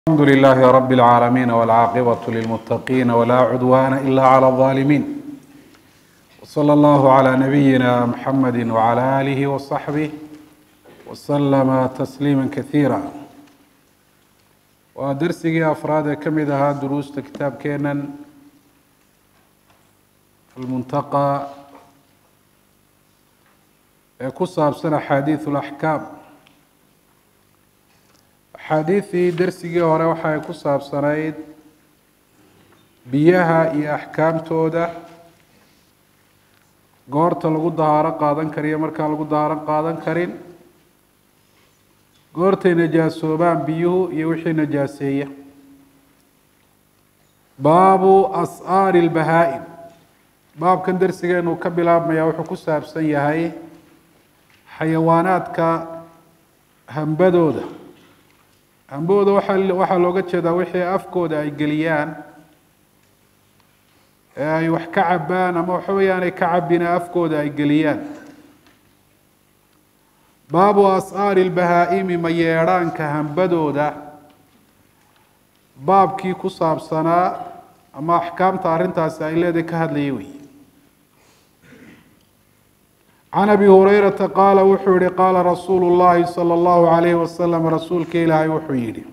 الحمد لله رب العالمين والعاقبة للمتقين ولا عدوان إلا على الظالمين وصلى الله على نبينا محمد وعلى آله وصحبه وسلم تسليما كثيرا ودرسي أفراد كمدها دروس كتاب كينا المنتقى كصاب سنة حديث الأحكام axaadiidii dersigii hore waxay ku saabsanayd biyaha iyo axkaamtooda goorta lagu dahaaro qaadan kariyo markaan lagu dahaaro qaadan karin goortay najaasoobaan biyuhu iyo wixii najaaseeya baabu as'aari lbahaa-im baabkan dersigeenu ka bilaabmaya wuxuu ku saabsan yahay xayawaanaadka hambadooda hambooda waaa waxaa looga jeedaa wixii afkooda ay geliyaan ee ay wax ka cabaan ama waxa weeyaanay ka cabina afkooda ay geliyaan baabu as'aari lbahaa-imi mayeedhaanka hambadooda baabkii ku saabsanaa ama axkaamta arrintaasi ay leedahay ka hadlayay wey can abi hurayrata qaala wuxuu yihi qaala rasuulu llahi salى اllahu alayhi wasalam rasuulka ilaahay wuxuu yidhi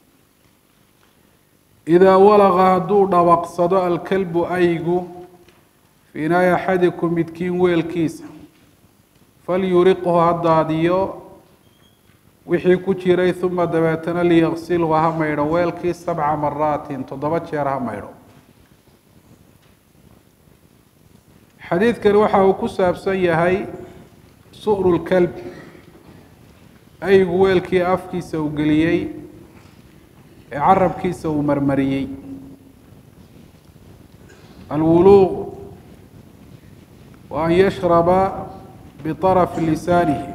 idaa walaqa hadduu dhawaqsado alkalbu aygu fii inaai axadikum midkiin weelkiisa falyuriqhu ha daadiyo wixii ku jiray uma dabeetana liyaqsilhu ha maydho weelkii sabca maraatin toddoba jeer ha maydho xadiidkani waxa uu ku saabsan yahay su'ru lkalb aygu weelkii afkiisa uu geliyey ee carabkiisa uu marmariyey alwuluuq wa an yashraba biطarafi lisaanihi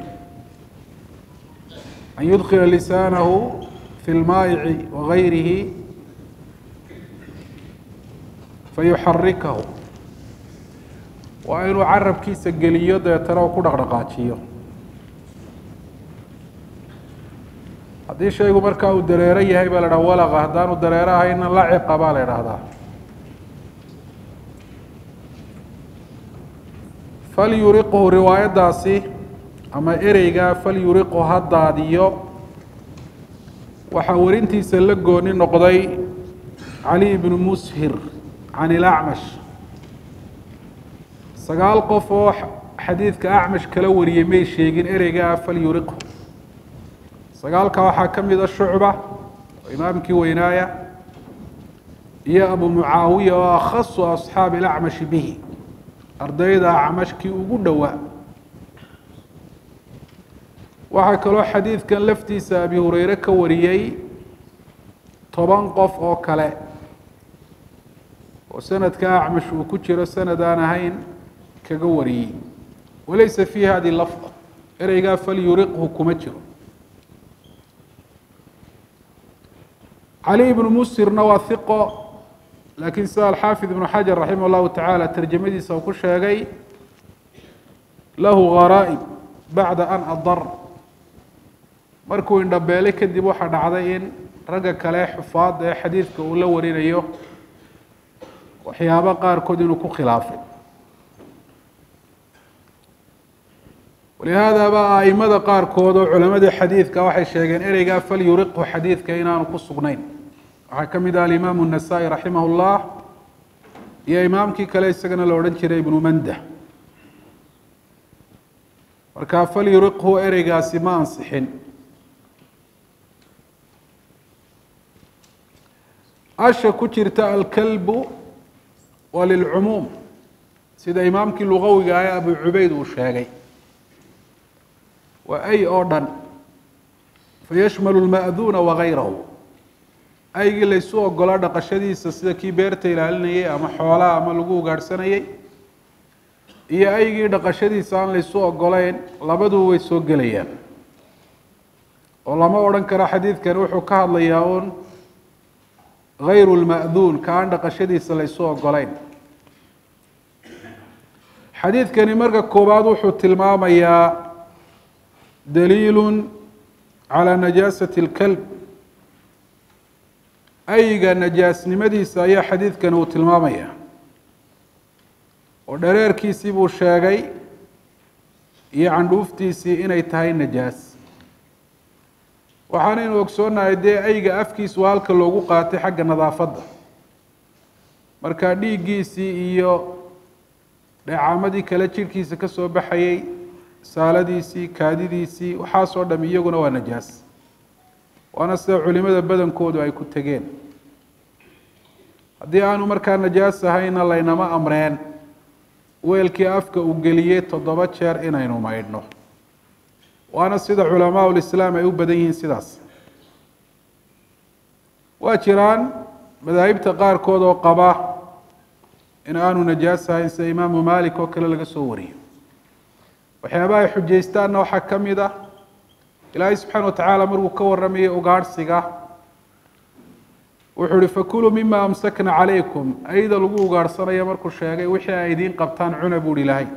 an yudkila lisaanahu fi lmaayici wagayrihi fayuxarikahu waa inuu carabkiisa geliyo deetana uu ku dhaqdhaqaajiyo haddii shaygu markaa uu dareero yahay baa la dhaha walaqa haddaanu dareero ahayna laciqa baa la idhaahdaa falyuriqhu riwaayaddaasi ama ereyga falyuriqhu ha daadiyo waxaa warintiisa la gooni noqday cali ibnu mushir can ilacmash sagaal qof oo xadiidka acmash kala wariyey may sheegin ereygaa falyuriqhu sagaalka waxaa ka mida shucba oo imaamkii weynaaya iyo abu mucaawiya oo akhasu asxaabi ilacmashi bihi ardayda acmashkii ugu dhowaa waxaa kaloo xadiidkan laftiisa abi hureyre ka wariyey toban qof oo kale oo sanadka acmash uu ku jiro sanad aan ahayn kaga wariyey walaysa fi hadi lafda ereygaa falyuriqhu kuma jiro cali ibnu musirna waa hiqo laakiin sida alxaafid ibnu xajar raximah llahu tacaala tarjamadiisa uu ku sheegay lahu gharaaib bacda an adar markuu indhabeelay kadib waxaa dhacday in ragga kale xufaada ee xadiidka uu la warinayo waxyaabo qaarkood inuu ku khilaafay walihaada ba aimada qaarkood oo culamadii xadiidka waxay sheegeen ereygaa falyuriqhu xadiidka inaanu ku sugnayn waxaa ka mid ah alimaamu الnasaa-i raximah اllah iyo imaamkii kale isagana la odhan jiray ibnu manda marka falyuriqhu ereygaasi ma ansixin asha ku jirta alkalbu waa lilcumuum sida imaamkii lugawiga ah ee abu cubeyd uu sheegay waa ay oo dhan fayashmalu lma'duuna wagayrahu aygii laysu ogolaa dhaqashadiisa sida kii beerta ilaalinayay ama xoolaha ama lagu ugaadhsanayay iyo aygii dhaqashadiisa aan laysu ogolayn labaduba way soo gelayaan oo lama odhan karo xadiidkani wuxuu ka hadlayaa uun gayru lma'duun ka aan dhaqashadiisa laysu ogolayn xadiidkani marka koowaad wuxuu tilmaamayaa daliil calى najaasة اlkalb ayga najaasnimadiisa ayaa xadiidkan uu tilmaamaya oo dhareerkiisii buu sheegay iyo candhuuftiisii inay tahay najaas waxaanaynu ogsoonahay dee ayga afkiisu halka loogu qaatay xagga nadaafadda marka dhiiggiisii iyo dheecaamadii kale jidhkiisa ka soo baxayey saaladiisii kaadidiisii waxaasoo dham iyaguna waa najaas waana sida culimada badankoodu ay ku tegeen haddii aanu markaa najaas ahayna laynama amreen weelkii afka uu geliyey toddoba jeer inaynu maydhno waana sida culamaa ulislaam ay u badan yihiin sidaas waa jiraan madaahibta qaarkood oo qaba in aanu najaas ahayn sida imaamu malik oo kale laga soo wariyo waxyaabaha ay xujaystaanna waxaa ka mid ah ilaahay subxaana wa tacaala markuu ka warramayay ugaadhsiga wuxuu uhi fakuluu mima amsakna calaykum ayda lagu ugaadhsanayo markuu sheegay wixii ay idiin qabtaan cuna buu hi ilaahay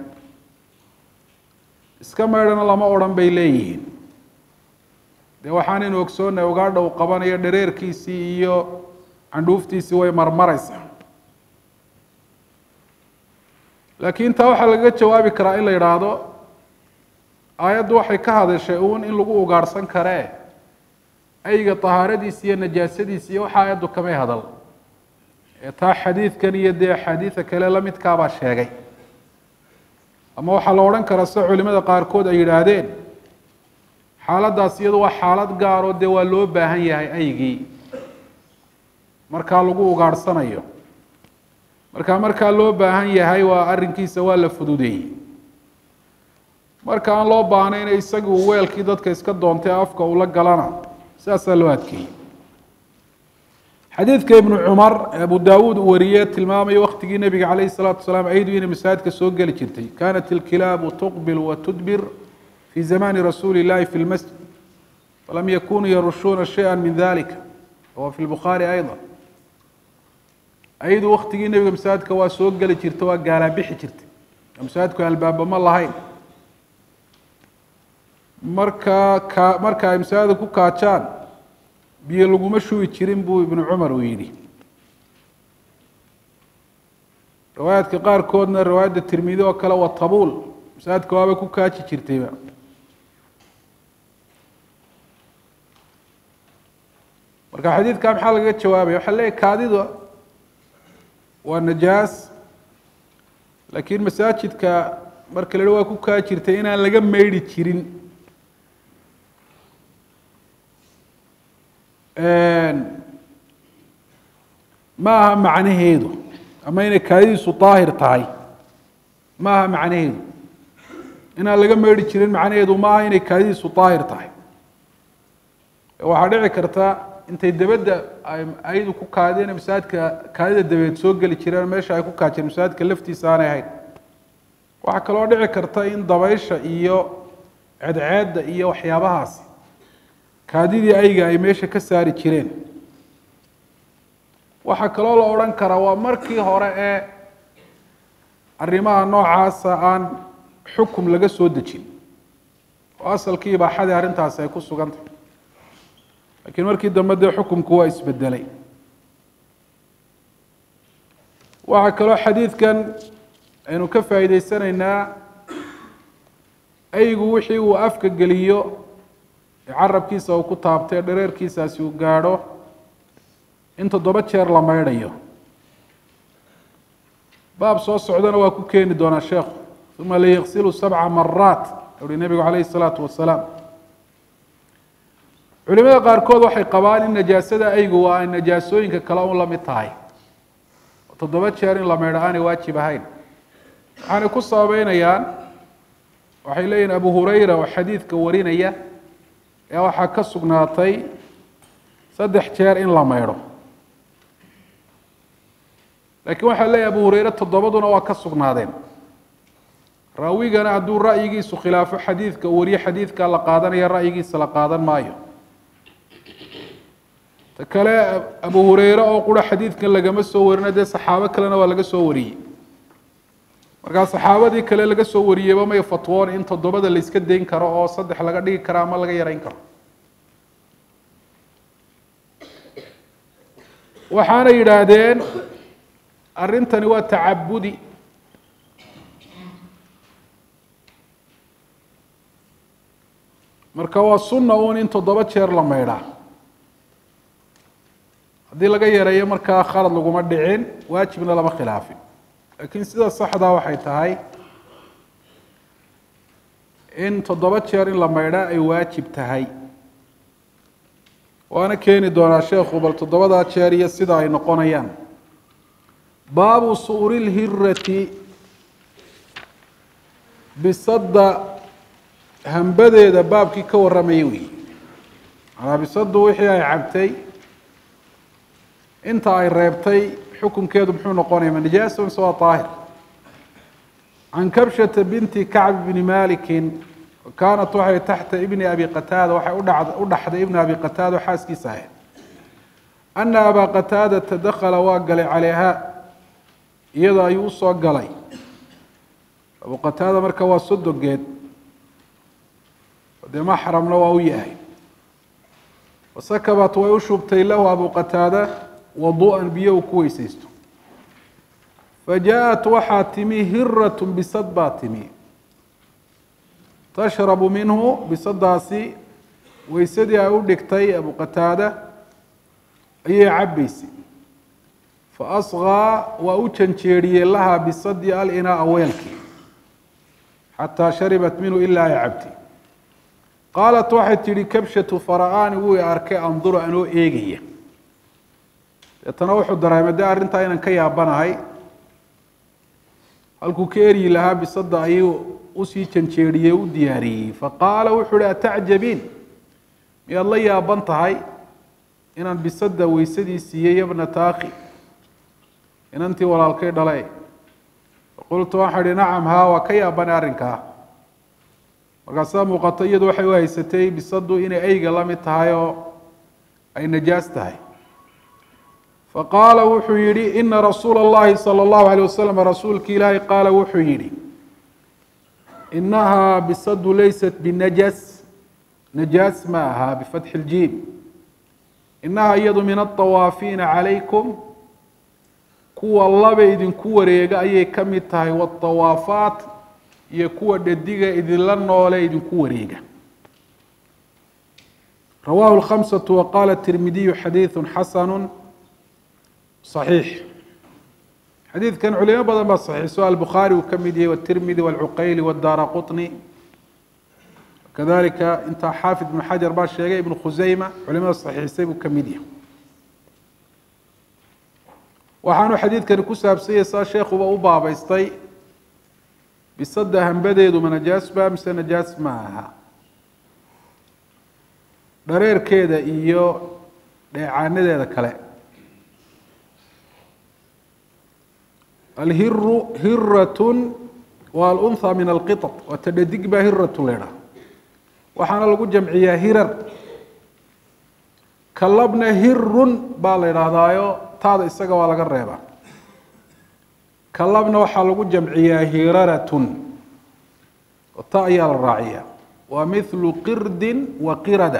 iska maydhana lama odhan bay leeyihiin dee waxaanaynu ogsoonnahay ugaadha uu qabanayo dhareerkiisii iyo candhuuftiisii way marmaraysaa laakiin taa waxaa lagaga jawaabi karaa in la yidhaahdo aayaddu waxay ka hadashay uun in lagu ugaadhsan karee ayga tahaaradiisi iyo najaasadiisi iyo waxa aayaddu kamay hadal ee taa xadiidkan iyo dee axaadiida kale la midkaabaa sheegay ama waxaa la odhan karaa sida culimada qaarkood ay yidhaahdeen xaaladdaas iyadu waa xaalad gaaroo dee waa loo baahan yahay aygii markaa lagu ugaadhsanayo markaa markaa loo baahan yahay waa arrinkiisa waa la fududeeyey marka aan loo baahnayna isagii uu weelkii dadka iska doontay afka ula galana sidaasaa loo adkeeyey xadiidka ibnu cumar ee abu daawuud uu wariyey tilmaamaya waktigii nebiga calayhi salaatu wasalaam aydu inay masaajidka soo geli jirtay kanat ilkilaabu tuqbil wa tudbir fi zamani rasuuli illahi fi lmasjid falam yakunuu yarushuuna shaya min dalika wa fi lbukhaari ayda aydu waktigii nebiga masaajidka waa soo geli jirta waa gaalaabixi jirtay masaajidku albaaba ma lahayn marka ka marka ay masaajida ku kaajaan biyo laguma shubi jirin buu ibnu cumar uu yidhi riwaayaadka qaarkoodna riwaayadda tirmidi oo kale waa tabuul masaajidka waabay ku kaaji jirtayba marka xadiidka maxaa lagaga jawaabaya waxaa leeyahy kaadida waa najaas laakiin masaajidka marka la hi waa ku kaa jirtay inaan laga maydhi jirin ma aha macnaheedu ama inay kaadidiisu daahir tahay ma aha macnaheedu inaan laga meedhi jirin macnaheedu ma aha inay kaadidiisu daahir tahay waxaa dhici karta intay dabadda ay ayadu ku kaadeen masaajidka kaadida dabeed soo geli jireen meesha ay ku kaajeen masaajidka laftiisa aanay ahayn waxaa kaloo dhici karta in dabaysha iyo cedceedda iyo waxyaabahaasi kaadidii ayga ay meesha ka saari jireen waxaa kaloo la odhan karaa waa markii hore ee arrimaha noocaasa aan xukum laga soo dejin oo asalkii ibaaxadii arrintaasi ay ku sugan tahay laakiin markii dambe dee xukumku waa isbedelay waxaa kaloo xadiidkan aynu ka faa'iideysanaynaa aygu wixii uu afka geliyo ee carabkiisa uu ku taabtay dhareerkiisaasi uu gaadho in toddoba jeer la maydhayo baab soo socdana waa ku keeni doonaa sheekhu uma layaqsilu sabca maraat uhi nebigu calayhi salaatu wasalaam culimada qaarkood waxay qabaan in najaasada aygu waa ay najaasooyinka kale un la mid tahay oo toddoba jeer in la maydho aanay waajib ahayn waxaanay ku sababeynayaan waxay leeyihin abu hurayra oo xadiidka warinaya ee waxaa ka sugnaatay saddex jeer in la maydho laakiin waxaa leeyahy abu hureyre toddobaduna waa ka sugnaadeen raawigana hadduu ra'yigiisu khilaafo xadiidka uu wariyo xadiidkaa la qaadanaya ra'yigiisa la qaadan maayo ta kale abu hureyre oo qura xadiidkan lagama soo warina dee saxaabo kalena waa laga soo wariyey markaa saxaabadii kale laga soo wariyeyba may fatwoon in toddobada la iska dayn karo oo saddex laga dhigi karo ama laga yarayn karo waxaana yidhaahdeen arrintani waa tacabudi marka waa sunna uun in toddoba jeer la maydhaa haddii laga yareeyo markaa khalad laguma dhicin waajibna lama khilaafin laakiin sida saxdaa waxay tahay in toddoba jeer in la maydhaa ay waajib tahay waana keeni doonaa sheekhu bal toddobadaa jeer iyo sida ay noqonayaan baabu suuri lhirati bisadda hambadeeda baabkii ka warramayay weyi manaa bisaddu wixii ay cabtay inta ay reebtay xukunkeedu muxuu noqonaya ma nijaasa mise waa daahir can kabshata binti kacb bni malikin kaanat waxay taxta ibni abi qataada waxay udha u dhaxday ibna abi qataada oo xaaskiisa ahayd ana abaa qataadata dakala waa galay calayha iyada ayuu usoo galay abu qataada marka waa sodogeed dee maxramna waa u yahay wasakabat way u shubtay lahu abu qataada wadu'an biyo uu ku weysaysto fajaءat waxaa timi hirat bisad baa timi tashrabu minhu bisadaasi weysadii ay u dhigtay abu qataada ayay cabaysay faasqaa waa u janjeeriyey lahaa bisadii alinaa weelkii xataa sharibat minhu ilaa ay cabtay qaalat waxay tidhi kabshatu fara-aani wuu i arkay anduru anoo eegaya deetana wuxuu dareemay dee arrintaa inaan ka yaabanahay halkuu ka eryi lahaa bisada ayuu usii janjeeriyey u diyaariyey faqaala wuxuu uhi atacjabiin miyaad la yaaban tahay inaan bisada weysadii siiyey yabnata akhi inantii walaalkay dhale qultu waxaa ihi nacam haa waa ka yaabanay arrinkaa markaasaa muuqato iyadu waxay u haysatay bisadu inay eyga la mid tahay oo ay najaas tahay faqaala wuxuu yihi ina rasuula اllahi salى اllahu alيه wasalam rasuulki ilaahi qaala wuxuu yihi inahaa bisadu laysat binajas najaas ma aha bifatxi اljiim inaha iyadu min aلطawaafiina calaykum kuwa laba idinku wareega ayay ka mid tahay wاطawaafaat iyo kuwa dhadiga idinla noole idinku wareega rawahu الkhamسaة waqala الtirmidiyu xadiiثu xasanu صaxiix xadiidkan culimo badan baa saxiixso albukhaari uu ka mid yahay wالtirmidi wاlcuqayli wاdaara quطni kadalika intaa xaafid ibn xajar baa sheegay ibn khuseyma culimada saxiixisay buu ka mid yahay waxaanu xadiidkani ku saabsanyay saa sheekuba u baabeystay bisada hambadeedu ma najaas ba mise najaas ma aha dhareerkeeda iyo dheecaanadeeda kale alhiru hiratun waa alunha min alqiطط waa tadhadig baa hiratu leedha waxaana lagu jamciyaa hirar kalabna hirun baa la idhaahdaayo taada isaga waa laga reebaa kalabna waxaa lagu jamciyaa hiraratun oo ta ayaa la raaciyaa waa mithlu qirdin wa qirada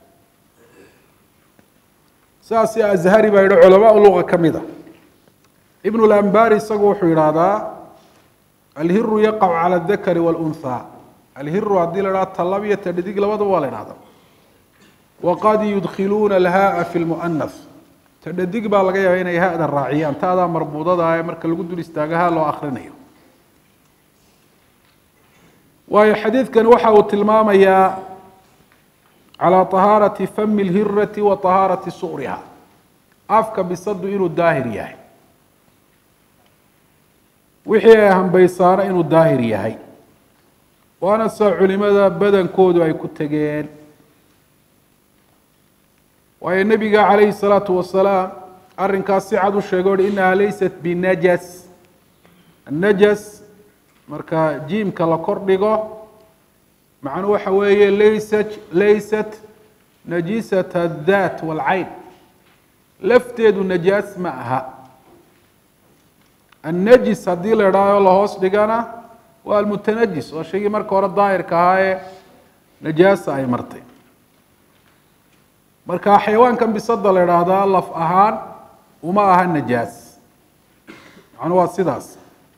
saasi azhari baa yihi culamaa luga ka mid a ibn lambari isagu wuxuu yidhaahdaa alhiru yaqacu cala adakari wاlunhaa alhiru haddii la idhaha talab iyo tadhadig labadaba waa la idhahdaa waqad yudkiluuna alhaaa fi lmu'anas tadhadig baa laga yaaba inay ha-da raaciyaan taadaa marbuudada ee marka lagu dul istaaga ha loo akrinayo waayo xadiidkani waxa uu tilmaamayaa calى طahaarati fami اlhirati wa طahaarati su'riha afka bisadu inuu daahir yahay wixii ay hambaysaano inuu daahir yahay waana saa culimada badankoodu ay ku tegeen waayo nebiga calayhi الsalaatu wasalaam arrinkaas si cad u sheegay o hi inaha laysat binajas annajas marka jiimka la kor dhigo macnuu waxa weeye laysat laysat najisat adhat wاlcayn lafteedu najaas ma aha annajis haddii la idhaaho lahoos dhigana waa almutanajis waa shaygii marka hore daahirka ahaa ee najaasa ay martay marka xayawaankan bisada la idhaahdaa laf ahaan uma aha najaas macnuu waa sidaas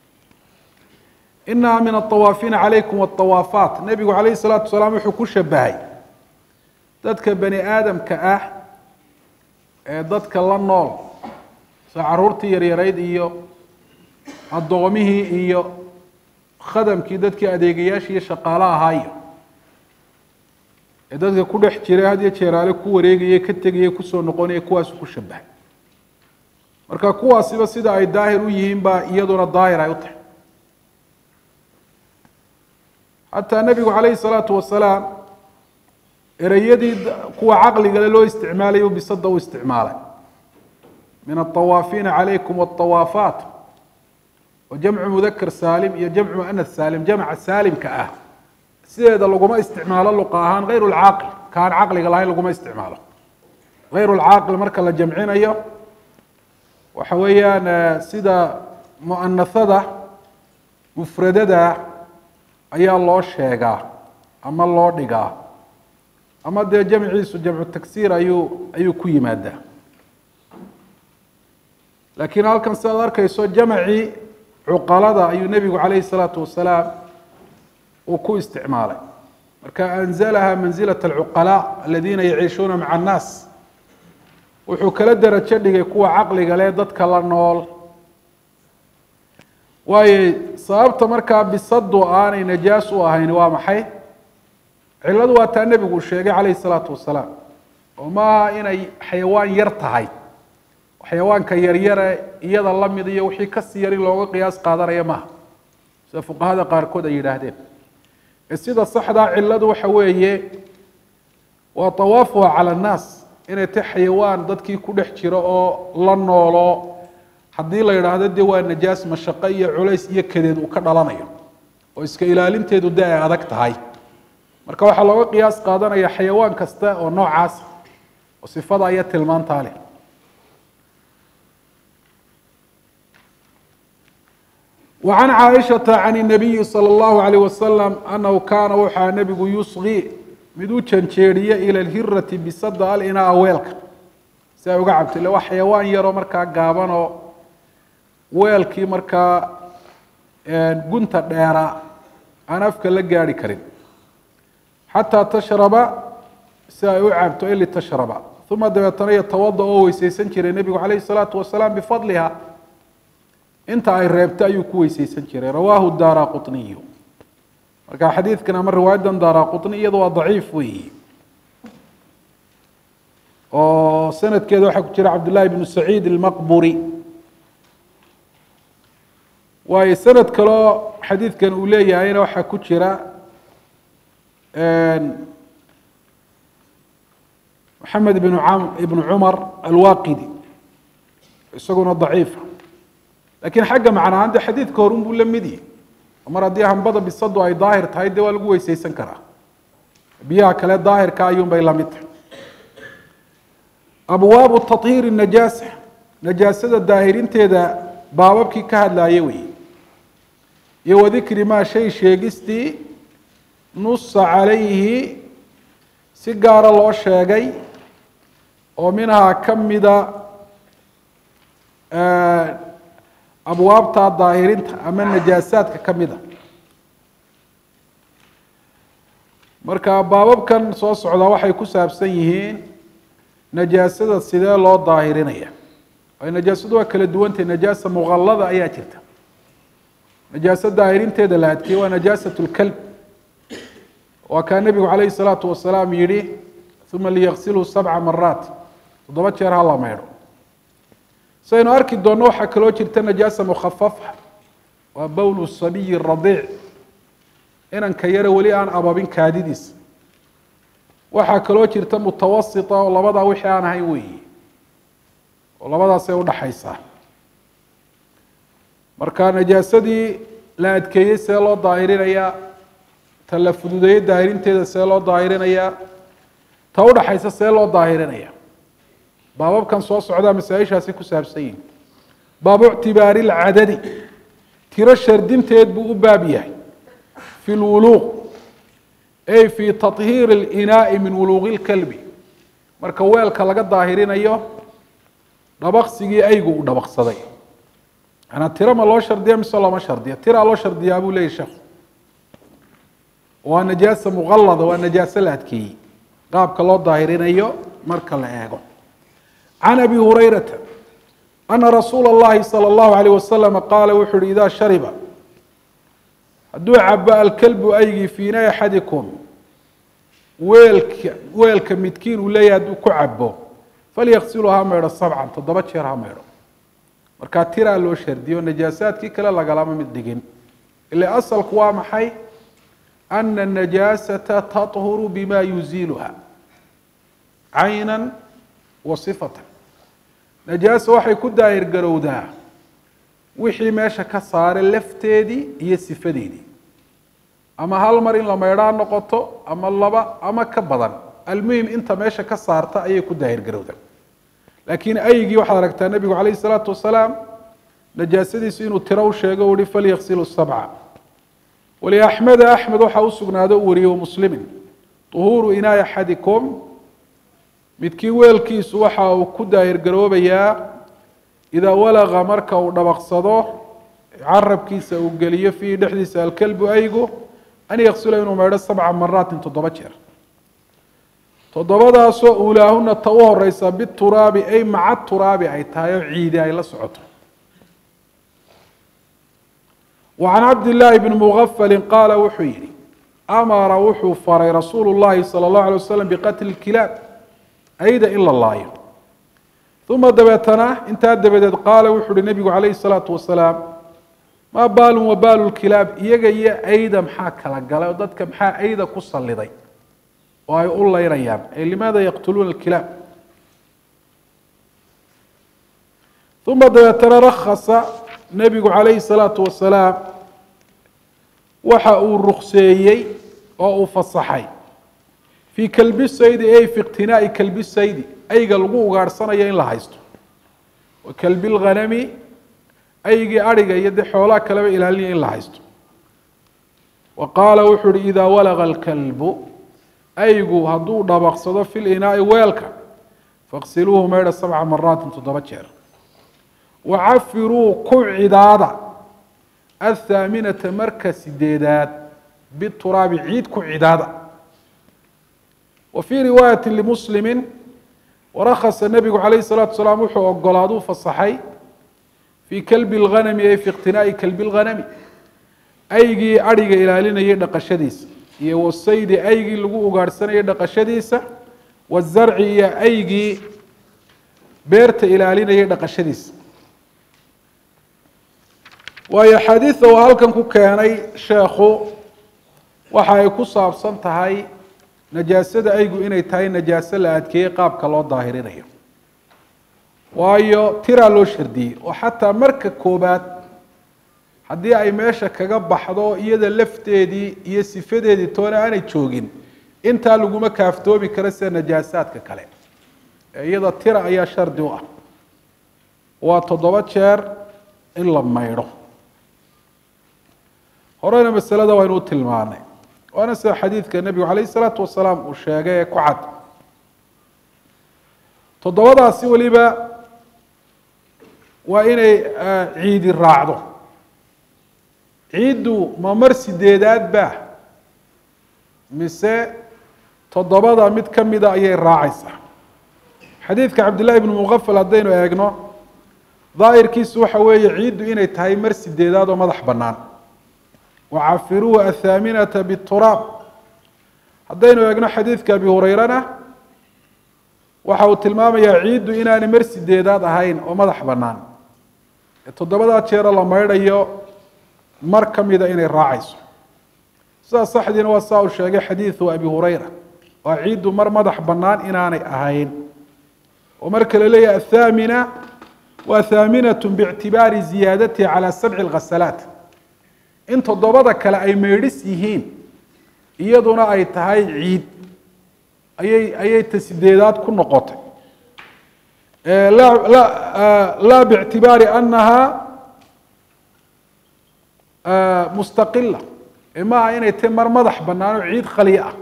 inaha min aطawaafiina calaykum waطawaafaat nebigu calayh الsalaatu wasalaam wuxuu ku shabahay dadka bani aadamka ah ee dadka la nool sida caruurtii yaryarayd iyo addoomihii iyo khadamkii dadkii adeegayaashii iyo shaqaalo ahaayo ee dadka ku dhex jiray had iyo jeeraale ku wareegaya ka tegaya kusoo noqonaya kuwaasu ku shabahay marka kuwaasiba sida ay daahir u yihiin baa iyaduna daahir ay u tahay xataa nebigu calayhi salaatu wasalaam ereyadii kuwa caqligale loo isticmaalayo bisada u isticmaalay min aطawaafiina calaykum waطawaafaat wa jamcu mudakar saalim iyo jamcu muanas saalim jamca saalimka ah sideeda laguma isticmaalo luqa ahaan hayr lcaaqil kaan caqliga lahayn laguma isticmaalo hayr lcaaqil marka la jamcinayo waxa weeyaan sida muanahada mufradada ayaa loo sheegaa ama loo dhigaa ama dee jamciisu jamcu tagsiir ayuu ayuu ku yimaadaa laakiin halkan sidaad arkayso jamcii cuqalada ayuu nebigu calayhi salaatu wasalaam uu ku isticmaalay marka anzalaha manzilat alcuqalaa aladiina yaciishuuna maca annaas wuxuu kala derajo dhigay kuwa caqliga leh dadka la nool waayo sababta markaa bisadu aanay najaas u ahayn waa maxay cilladu waa taa nebigu uu sheegay calayhi salaatu wasalaam oo maaha inay xayawaan yar tahay xayawaanka yaryare iyada la mid iyo wixii kasii yar in looga qiyaas qaadanaya maaha sida fuqahada qaarkood ay yidhaahdeen ee sida saxdaa cilladu waxa weeye waa tawaafuha cala annaas inay ta xayawaan dadkii ku dhex jiro oo la noolo haddii la yidhaahdo dee waa najaas mashaqo iyo culays iyo kadeed uu ka dhalanayo oo iska ilaalinteedu dee ay adag tahay marka waxaa looga qiyaas qaadanaya xayawaan kasta oo noocaasa oo sifada iyo tilmaantaa leh وعن cائشhaةa عن النabiyi slى الlaهu عalيه waslم أnahu kaana waxaa nebigu yusqي mid u janjeeriye ilى اhirati bisada alinaa weelka si ay uga cabto ille waa xayawaan yaroo markaa gaabanoo weelkii markaa gunta dheera aan afka la gaari karin xataa tashraba si ay u cabto ili tashraba uma dabeetana yatawada oo weyseysan jiray nebigu calayh الsalaatu wasalaam bifadliha inta ay reebta ayuu ku weyseysan jiray rawaahu daara quطniyu marka xadiidkan ama riwaayadan daara quطni iyada waa daciif weeyi oo sanadkeeda waxaa ku jira cabdullahi bnu saciid ilmaqburi waayo sanad kaleo xadiidkan uu leeyahayna waxaa ku jira maxamed ibn ibnu cumar alwaqidi isaguna daciifa lakiin xagga macnahaan de xadiidka horun buu la mid yihi mar haddii hambada bisadu ay daahir tahay dee waa lagu weyseysan karaa biyaha kale daahirka ayuun bay lamid tahay abwaabu tahiiri najaasa najaasada daahirinteeda baababkii ka hadlaaye wey iyo wadikri maa shay sheegistii nusa calayhi si gaara loo sheegay oo minhaa ka mida abwaabta daahirinta ama najaasaadka ka mid a marka baababkan soo socdaa waxay ku saabsan yihiin najaasada sidee loo daahirinaya waayo najaasadu waa kala duwantahy najaasa muqallada ayaa jirta najaasa daahirinteeda la adkeeye waa najaasat lkalb waa kaa nebigu calayhi salaatu wasalaam yihi uma liyaqsilhu sabca maraat toddoba jeer ha la maydho saynu arki doonno waxaa kaloo jirta najaasa mukhafafa waa bowl sabiyi radiic inanka yare weli aan ababin kaadidiisa waxaa kaloo jirta mutawasita oo labadaa wixii aan ahayn weeyi oo labadaasay udhaxaysaa marka najaasadii la adkeeyey see loo daahirinayaa ta la fududeeyey daahirinteeda see loo daahirinayaa ta udhaxaysa see loo daahirinayaa baababkan soo socdaa masaa-ishaasi ku saabsan yihin baabu ictibaari lcadadi tiro shardinteed buu u baab yahay fi lwuluuq ay fi tahiiri اlinaai min wuluuqi اlkalbi marka weelka laga daahirinayo dhabaqsigii aygu uu dhabaqsaday manaa tiro ma loo shardiya mise looma shardiya tiraa loo shardiyaa buu leyahy sheekhu waa najaasa muqallada waa najaaso la adkeeyey qaabka loo daahirinayo marka la eego can abi hurayrata ana rasuula اllahi salى اllahu alayh wasalam qaala wuxu uhi idaa shariba hadduu cabo alkalbu aygii fiina axadikum weelka weelka midkiin uu leeyahay hadduu ku cabo falyaqsilu ha maydho sabcan toddoba jeer ha maydho markaa tiraa loo shardiyo najaasaadkii kale lagalama mid dhigin ila asalku waa maxay ana الnajaasata taطhuru bima yuziiluha cayna wa sifatan najaasa waxay ku daahir garowdaa wixii meesha ka saaray lafteedii iyo sifadeedii ama hal mar in la maydhaa noqoto ama laba ama ka badan almuhim inta meesha ka saarta ayay ku daahir garowdaa laakiin aygii waxaad aragtaa nebigu calayh isalaatu wasalaam najaasadiisu inuu tiro u sheego u uhi falyaqsilu sabca waliaxmeda axmed waxaa u sugnaado u wariyey muslimin uhuuru inaay axadikum midkii weelkiisu waxa uu ku daahir garoobayaa idaa walaqa marka uu dhabaqsado carabkiisa uu geliyo fiihi dhexdiisa alkalbu aygu an yaqsila inuu maydho sabca maraatin toddoba jeer toddobadaasoo uulaahuna ta u horeysa bituraabi ay maca turaabi ay tahay oo ciidi ay la socoto وعن cabd للahi بن مغfl qaala wuxuu yihi amara wuxuu faray rasuul الlahi salى الlaه عalيه waslم bqatl الkilaab ayda in la laayo uma dabeetana intaa dabadeed qaala wuxu uhi nebigu عalayه الsalaaةu wasalaam maa baalu wabaalu اkilaab iyaga iyo ayda maxaa kala galay oo dadka maxaa ayda ku saliday oo ay u leynayaan ay limaada yaqtuluuna اkilaab uma dabeetana rakasa nebigu calayhi الsalaatu wasalaam waxa uu rukseeyey oo uu fasaxay fii kalbi saydi ay fi iqtinaa'i kalbi saydi ayga lagu ugaadhsanayo in la haysto wa kalbi lghanami aygii adhiga iyo dee xoolaha kaleba ilaalinaya in la haysto wa qaala wuxuu uhi idaa walaqa alkalbu aygu hadduu dhabaqsado fi linaa'i weelka faqsiluuhu maydha sabca maraatin toddoba jeer wacafiruu ku cidaada athaaminata marka sideedaad bituraabi ciid ku cidaada wa fii riwaayati limuslimi warakasa nebigu calayh الsalatu wasalaam wuxuu ogolaaduu fasaxay fii kalbi اlghanami ay fi iqtinaa'i kalbi اlghanami aygii adhiga ilaalinayay dhaqashadiisa iyo wasaydi aygii lagu ugaadhsanayay dhaqashadiisa wazarci iyo aygii beerta ilaalinayay dhaqashadiisa waayo xadiida uu halkan ku keenay sheekhu waxa ay ku saabsan tahay najaasada aygu inay tahay najaaso la adkeeyey qaabka loo daahirinayo waayo tiraa loo shardiyey oo xataa marka koobaad haddii ay meesha kaga baxdo iyada lafteedii iyo sifadeedii toona aanay joogin intaa laguma kaaftoomi karo sida najaasaadka kale ee iyada tira ayaa shardi u ah waa toddoba jeer in la maydho horena masalada waynu u tilmaanay waana sida xadiidka nebigu calayh isalaatu wasalaam uu sheegay ee ku cad toddobadaasi weliba waa inay ciidi raacdo ciiddu ma mar sideedaad ba mise toddobada mid ka mida ayay raacaysaa xadiidka cabdillahi bnu muqafal haddaynu eegno daahirkiisu waxa weeye ciiddu inay tahay mar sideedaad oo madax bannaan wacafiruuhu athaaminata bituraab haddaynu eegno xadiidka abi hureyrana waxa uu tilmaamayaa ciiddu inaanay mar sideedaad ahayn oo madax bannaan ee toddobadaa jeero la maydhayo mar ka mida inay raacayso sidaas saxdiina waa saa uu sheegay xadiidu abi hureyra waa ciiddu mar madax bannaan inaanay ahayn oo marka la leeyahay athaamina waa thaaminatu biictibaari ziyaadatiha calaa sabci lghasalaat in toddobada kale ay meedhis yihiin iyaduna ay tahay ciid ayay ayay ta sideedaad ku noqotay laa bictibaari anaha mustaqila maaha inay tahay mar madax bannaan oo ciid khaliya ah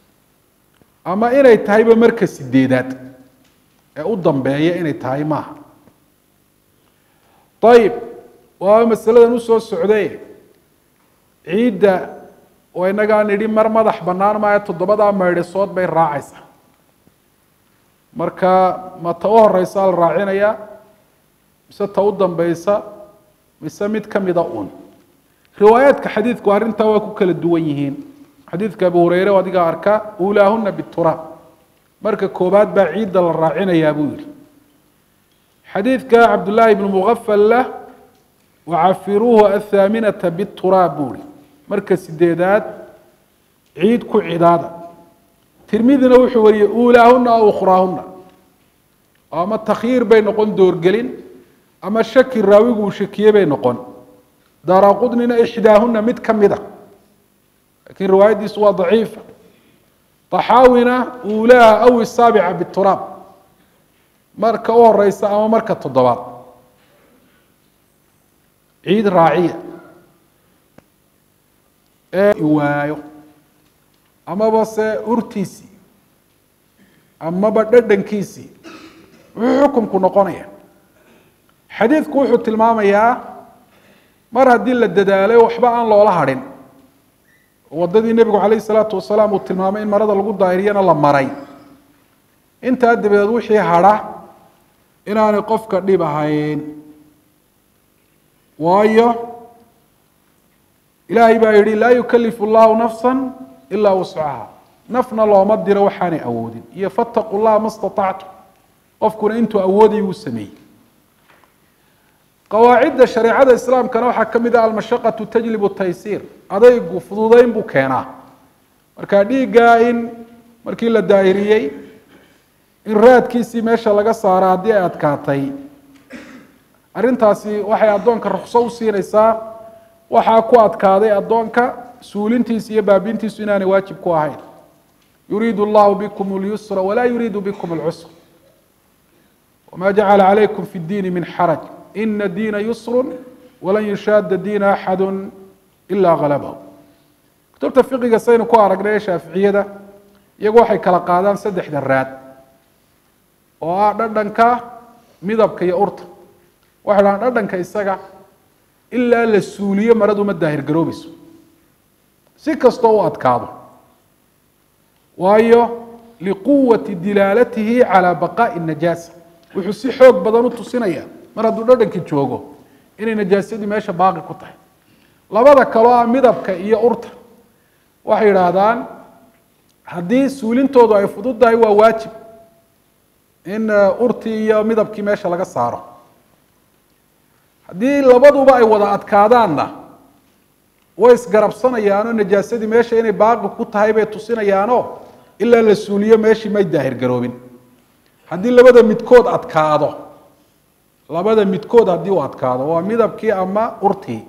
ama inay tahayba marka sideedaad ee u dambeeya inay tahay maaha ayib waa masaladan usoo socday ciidda oo inagaa nidhi mar madax bannaan maayo toddobadaa maydhisood bay raacaysaa marka ma ta u horeysa la raacinayaa mise ta u dambeysa mise mid ka mida un riwaayaadka xadiidku arrintaa waa ku kala duwan yihiin xadiidka abu hureyre oo adigaa arka ulaahuna bituraab marka koobaad baa ciidda la raacinayaa buu yihi xadiidka cabdullaahi ibnu mugafalla wacafiruuhu athaaminata bituraab buu ihi marka sideedaad ciid ku cidaada tirmidina wuxuu wariyey uulaahuna aw ukhraahuna ama takhyiir bay noqon doorgelin ama shaki raawigu uu shakiye bay noqon daaraqudnina ixdaahuna mid ka mid a lakiin riwaayaddiisu waa daciifa taxaawina uulaaha aw isaabica bituraab marka u horeysa ama marka toddobaad ciid raaciya ee waayo amaba se urtiisii amaba dhadhankiisii wuxuu xukumku noqonaya xadiidku wuxuu tilmaamayaa mar haddii la dadaalay waxba aan loola hadhin waddadii nebigu calayh isalaatu wasalaam uu tilmaamay in marada lagu daahiriyana la maray intaa dabadeed wixii hadha inaanay qofka dhib ahayn waayo ilaahay baa yihi laa yukalifu llahu nafsa ilaa wuscaha nafna looma diro waxaanay awoodin iyo fataquu llaha ma staطactum qofkuna intuu awooday uu sameeyey qawaacidda shareecada islaamkana waxaa ka mid ah almashaqatu tajlibu taysiir adaygu fududeyn buu keenaa marka dhiiggaa in markii la daahiriyey in raadkiisii meesha laga saaro haddii ay adkaatay arrintaasi waxay addoonka rukso u siinaysaa waxaa ku adkaaday addoonka suulintiisa iyo baabintiisu inaanay waajib ku ahayn yuriidu allahu bikum اlyusra walaa yuriidu bikum اlcusra wma jacala calaykum fi اddiini min xaraj ina diina yusru walan yushaada diina axadu ila galabahu kutubta fiqiga saynu ku aragnay ee shaaficiyada iyagu waxay kala qaadaan saddexda raad oo ah dhadhanka midabka iyo urta waxay dhahaan dhadhanka isaga ilaa la suuliyo maradu ma daahir garoobayso si kastoo u adkaado waayo liquwati dilaalatihi calaa baqaa'i najaasa wuxuu si xoog badan u tusinaya mar hadduu dhadhankii joogo inay najaasadii meesha baaqi ku tahay labada kaloo ah midabka iyo urta waxay yidhaahdaan haddii suulintoodu ay fududdahay waa waajib in urtii iyo midabkii meesha laga saaro haddii labaduba ay wada adkaadaanna way isgarabsanayaanoo najaasadii meesha inay baaqi ku tahay bay tusinayaanoo ilaa la suuliyo meeshii may daahir garoobin haddii labada midkood adkaado labada midkood haddii uu adkaado waa midabkii ama urtii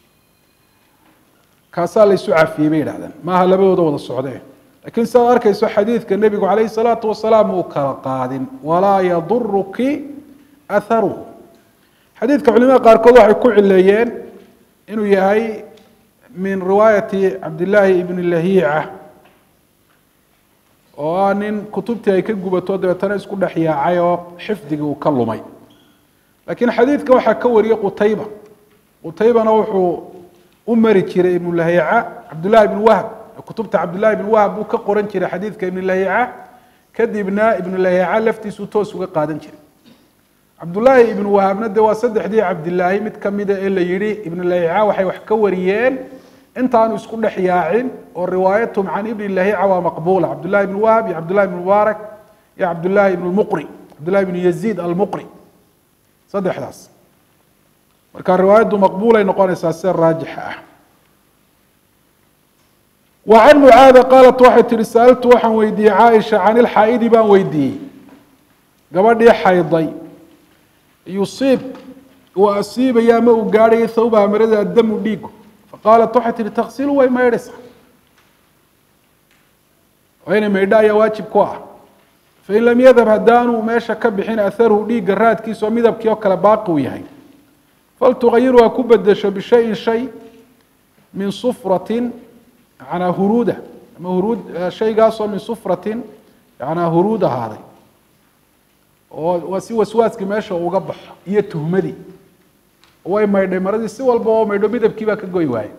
kaasaa la isu cafiyey bay yidhahdeen maaha labadooda wada socdee lakiin sidaad arkayso xadiidka nebigu calayhi salaatu wasalaam uu kala qaadin walaa yaduruki atharuhu xadiidka culimada qaarkood waxay ku cileeyeen inuu yahay min riwaayati cabdillaahi ibni lahiica oo ah nin kutubtii ay ka gubato dabeetana isku dhex yaacay oo xifdigii uu ka lumay laakiin xadiidka waxaa ka wariyey qutayba qutaybana wuxuu u mari jiray ibnu lahiica cabdullahi ibnu wahb kutubta cabdullahi ibnu wahb buu ka qoran jiray xadiidka ibnu lahiica kadibna ibnu lahiica laftiisuu toos uga qaadan jiray cabdullaahi ibnu wahabna de waa saddexdii cabdilaahi mid kamida ee la yihi ibnu lahiica waxay wax ka wariyeen intaanu isku dhex yaacin oo riwaayatum can ibni lahiica waa maqbuula cabdullahi ibnu wahab iyo cabdullahi ibnu mubaarak iyo cabdullahi ibnu lmuqri cabdullahi ibnu yaziid almuqri saddexdaas marka riwaayaddu maqbuulay noqonaysaa sida raajixa ah wa can mucaada qaalat waxay tihi saaltu waxaan weydiiyey caaisha can ilxaa'idi baan weydiiyey gabadhii xayday yusiib uu asiibaya ama uu gaadhayo thawbaha marada damu dhiigu faqaalat waxay tihi taksilu way maydhaysaa waa inay maydho ayaa waajib ku ah fain lam yadhab haddaanu meesha ka bixin aharuhu dhiigga raadkiisa oo midabkii oo kale baaqi uu yahay faltugayiru ha ku bedesho bishayin shay min sufratin yanaa huruuda ama huruud shaygaasoo min sufratin yanaa huruud ahaaday oo waa si waswaaskii meesha uga baxo iyo tuhmadii way maydhay maradii si walba oo maydho midabkii baa ka goy waayey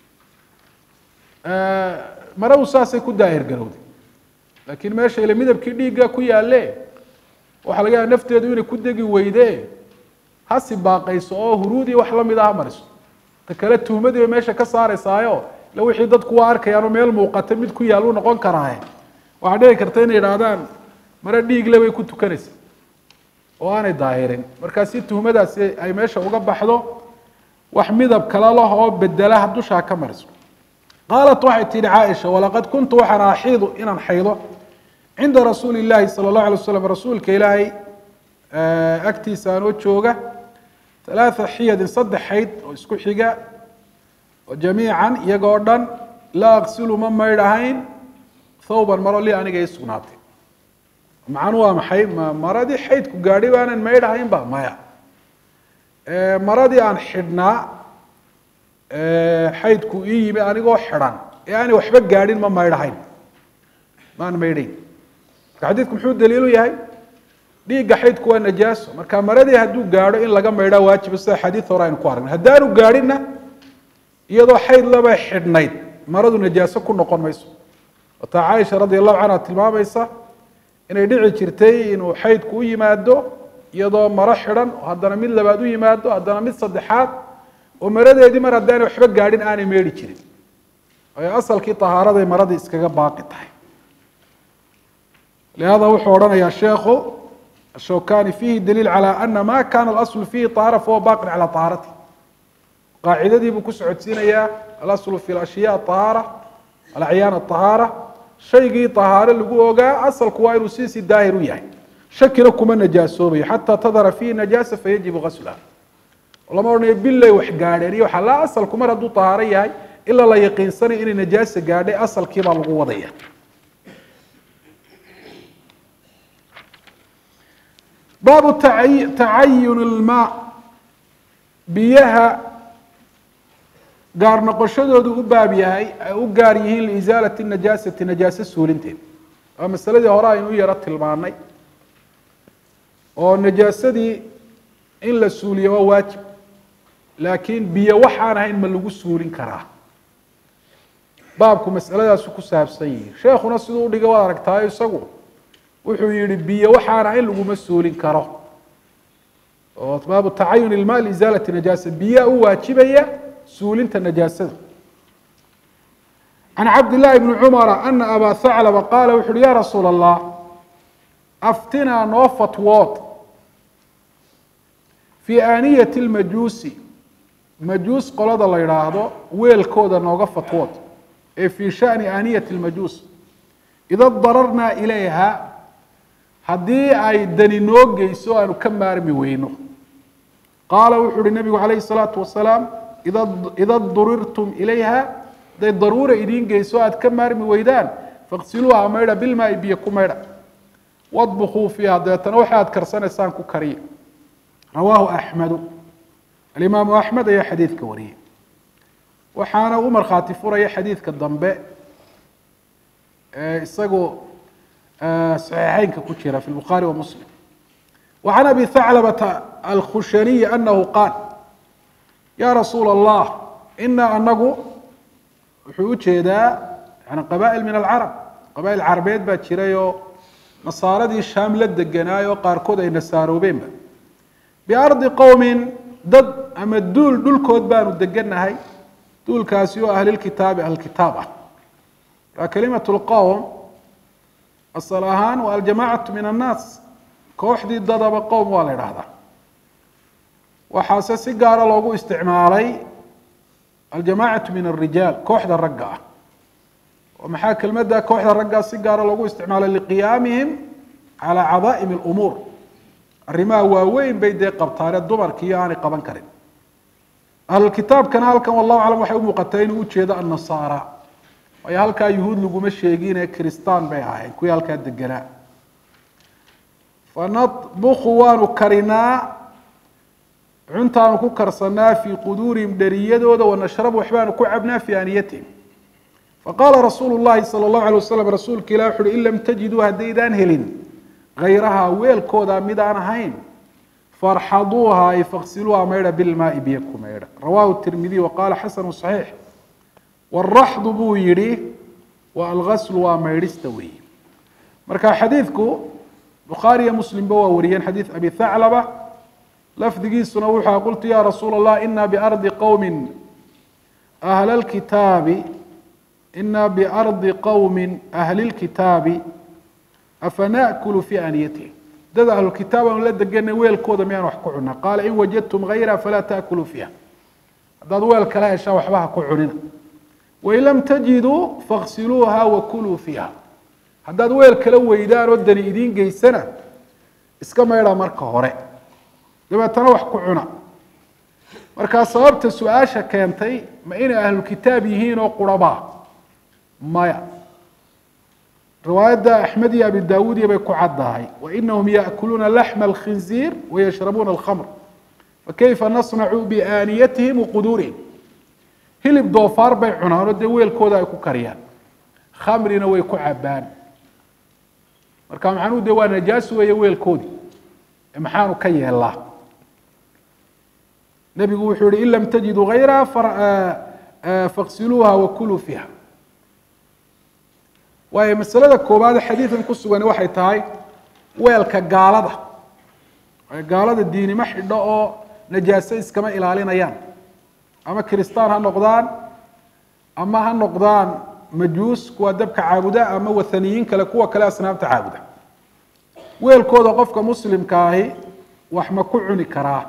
maradu saasay ku daahir garowday laakiin meesha ile midabkii dhiigga ku yaalle waxaa laga yaaba nafteedu inay ku degi weyde hasi baaqayso oo huruudii wax lamid ah mariso ta kale tuhmadii bay meesha ka saareysaayo ila wixii dadku waa arkayaanoo meel muuqata mid ku yaal u noqon karaaye waxaa dhici karta inay idhaahdaan mare dhiigle bay ku tukanaysa oo aanay daahirin markaa si tuhmadaasi ay meesha uga baxdo wax midab kale lah oo bedelaha dushaa ka mariso qaalat waxay tihi caaisha walaqad kuntu waxaan axiidu inaan xaydo cinda rasuuli llaahi sala allahu alay waslam rasuulka ilaahay agtiisa anoo jooga halaatha xiyadin saddex xayd oo isku xiga oo jamiican iyagoo dhan laa aqsilu ma maydhahayn thawban maro li aniga ii sugnaatay macanu waa maxay ma maradii xaydku gaadhi baanan maydhahayn ba maya maradii aan xidhnaa xaydku ii yimi anigoo xidhan ee aanay waxba gaadhin ma maydhahayn maan maydhayn marka xadiidku muxuu daliilu yahay dhiigga xaydku waa najaaso marka maradii hadduu gaadho in laga maydhaa waajiba sida xadiid hore aynu ku aragnay haddaanu gaadhinna iyadoo xayd laba xidhnayd maradu najaaso ku noqon mayso wataa caaisha radi allahu canha tilmaamaysa inay dhici jirtay inuu xaydku u yimaado iyadoo maro xidhan oo haddana mid labaad u yimaado haddana mid saddexaad oo maradeedii mar haddaanay waxba gaadhin aanay meedhi jirin waayo asalkii tahaaraday maradii iskaga baaqi tahay lihada wuxuu odhanayaa sheekhu ashawkani fiihi daliil calى ana ma kana alaslu fiihi طahaara fahuwa baqin calى طahaarati qaacidadii buu ku socodsiinayaa alaslu fi ashya طahaara alacyaan طahaara shaygii طahaaro lagu ogaa asalku waa inuu siisii daahir u yahay shakina kuma najaasoobayo xataa tadhara fiihi najaasa fayajibu gasluha lama odhanayo bilay wax gaadheen iyo waxa la asalku mar hadduu طahaaro yahay ilaa la yaqiinsanayo inay najaasa gaadhay asalkii baa lagu wadaya baabu tacayun ilmaa biyaha gaar noqoshadoodu u baab yahay ay u gaar yihiin liisaalati najaasati najaase suulinteed waa masaladii hore aynu u yaro tilmaanay oo najaasadii in la suuliyo waa waajib laakiin biyo waxaan ahayn ma lagu suulin karaa baabku masaladaasu ku saabsan yihi sheekhuna siduu udhigay waad aragtaayo isagu wuxuu yihi biyo waxaana in laguma suulin karo oo baabu tacayun ilma liisaalati najaasa biyaa u waajibaya suulinta najaasada can cabd llahi bni cumara ana abaa haclaba qaala wuxu uhi ya rasuul allah aftinaa noo fatwood fii aaniyati lmajuusi majuus qolada la yidhaahdo weelkooda nooga fatwood ee fii shani aaniyati lmajuus ida dararnaa ilayha haddii ay dani noo geyso aanu ka maarmi weyno qaala wuxuu uhi nabigu calayhi salaatu wasalaam ida ida durirtum ilayha hadday daruura idiin geyso aad ka maarmi weydaan faqsiluuha maydha bilmaai biyo ku maydha wadbukuu fiiha dabeetana waxa aad karsanaysaan ku kariya rawaahu axmedu alimaamu axmed ayaa xadiidka wariyey waxaana u markhaati furaya xadiidka dambe ee isagu صحيحeynka ku jira في البخاري ومسلم وعن أبي ثعلبة الkخhushني أنه قاaل يا رsuuل الله إنا anagu wuxuu ujeedaa n qبائل min العرب qبائل carabeed baa jiray oo nasaaradii sham la deganaayo qaarkood ay nasaaroobeenba بأرضi qowmi dad ama duul dhulkood baanu deganahay duulkaasi oo ahlilkitaabi ahlkitaab ah a kalimaة الqowم asal ahaan waa aljamacatu min annaas kooxdii dadaba qowm waa la idhaahdaa waxaase si gaara loogu isticmaalay aljamacatu min alrijaal kooxda ragga ah oo maxaa kelmadda kooxda raggaa si gaara loogu isticmaalay liqiyaamihim calaa cadaa'im alumuur arrimaha waaweyn bay dee qabtaane dumarkiiyo aanay qaban karin ahlulkitaabkana halkan wallahu aclam waxay u muuqataa inuu ujeedo annasaara waayo halkaa yuhuud laguma sheegine kristaan bay ahayn kuwii halkaa deganaa fanadbuku waanu karinaa cuntaanu ku karsanaa fii quduurihim dheriyadooda wanashrabu waxbaanu ku cabnaa fii aaniyatihim faqaala rasuulu llahi sala allahu alay wasalam rasuulka ilah wuxu uhi in lam tajiduu haddaydaan helin hayrahaa weelkooda midaan ahayn farxaduuha ay faksiluuha maydha bilmaai biyo ku maydha rawahu tirmidiy waqaala xasanu صaxiix waraxdu buu yihi wa algaslu waa maydhista weeye marka xadiidku bukhaari iyo muslimba waa wariyeen xadiid abi thaclaba lafdigiisuna wuxua qultu ya rasuula allah ina biardi qowmi ahla lkitaabi ina biardi qowmi ahli lkitaabi afana'kulu fi aaniyatihim dad ahlulkitaab aanu la deganay weelkooda miyaan wax ku cunaa qaala in wajadtum gayra falaa taakuluu fiiha haddaad weel kala heshaan waxba ha ku cunina wain lam tajiduu faksiluuha wakuluu fiiha haddaad weel kala weydaan oo dani idiin geysana iska maydha marka hore dabeetana wax ku cuna markaa sababta su-aasha keentay ma inay ahlulkitaab yihiin oo qurabaa maya riwaayadda axmed iyo abi daawuudiya bay ku caddahay wainahum yaأkuluuna laxma اlkhinziir wayashrabuuna اlkhamr fakayfa nasnacu biaaniyatihim waquduurihim hilib doofaar bay cunaanoo dee weelkooda ay ku kariyaan khamrina way ku cabaan marka macnuhu de waa najaas weeye weelkoodii maxaanu ka yeelaa nebigu wuxuu yihi in lam tajiduu gayraha faksiluuha wakuluu fiiha waayo masalada koowaade xadiidan ku sugani waxay tahay weelka gaalada gaalada diinimo xidho oo najaaso iskama ilaalinayaan ama kiristaan ha noqdaan ama ha noqdaan majuus kuwa dabka caabuda ama wathaniyiin kale kuwa kale asnaamta caabuda weelkooda qofka muslimka ahi wax ma ku cuni karaa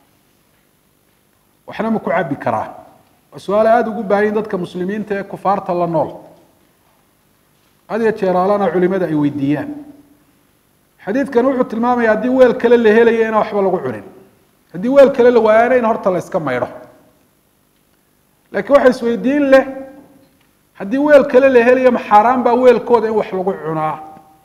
waxna ma ku cabi karaa waa su-aal aada ugu baahayin dadka muslimiinta ee kufaarta la nool had iyo jeeraalana culimada ay weydiiyaan xadiidkan wuxuu tilmaamaya haddii weel kale la helayo inaan waxba lagu cunin haddii weel kale la waayana in horta la iska maydho laakiin waxa isweydiin leh haddii weel kale la helayo ma xaaraan baa weelkooda in wax lagu cunaa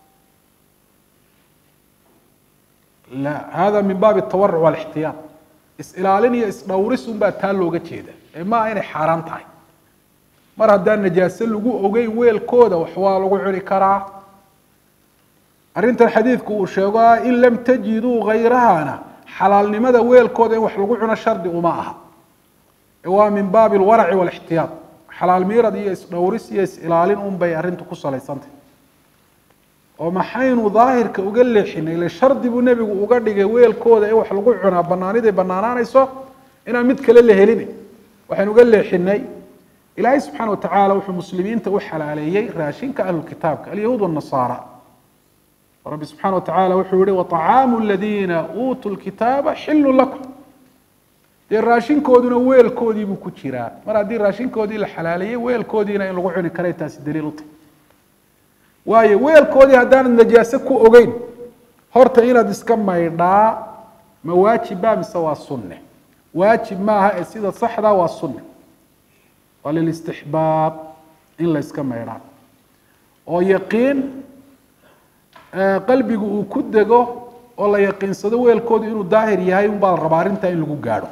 la hada min baabi atawaruc walixtiyaad is-ilaalin iyo is-dhowris unbaa taa looga jeeda ee maaha inay xaaraan tahay mar haddaan najaase lagu ogeyn weelkooda wax waa lagu cuni karaa arrintan xadiidku uu sheego ah in lam tajiduu gayrahana xalaalnimada weelkooda in wax lagu cuno shardi uma aha ee waa min baabi alwaraci walixtiyaad xalaal miirad iyo is-dhowris iyo is-ilaalin un bay arrintu ku salaysantay oo maxaynu daahirka uga leexinay ile shardi buu nebigu uga dhigay weelkooda in wax lagu cunaa banaaniday banaanaanayso inaan mid kale la helin waxaynu uga leexinay ilaahay subxaana watacaala wuxuu muslimiinta u xalaaleeyey raashinka ahlulkitaabka alyahuud wanasaara rabbi subxana watacaala wuxuu yihi waطacaamu aladiina uutuu lkitaaba xilun lakum dee raashinkooduna weelkoodii buu ku jiraa mar haddii raashinkoodii la xalaaleeyey weelkoodiina in lagu cuni karay taasi daliil u tahy waayo weelkoodii haddaanad najaase ku ogeyn horta inaad iska maydhaa ma waajibba mise waa sunne waajib maaha ee sida saxda waa sunne waa lilistixbaab in la yska maydhaa oo yaqiin qalbigu uu ku dego oo la yaqiinsado weelkoodu inuu daahir yahay unbaa la rabaa arrintaa in lagu gaadho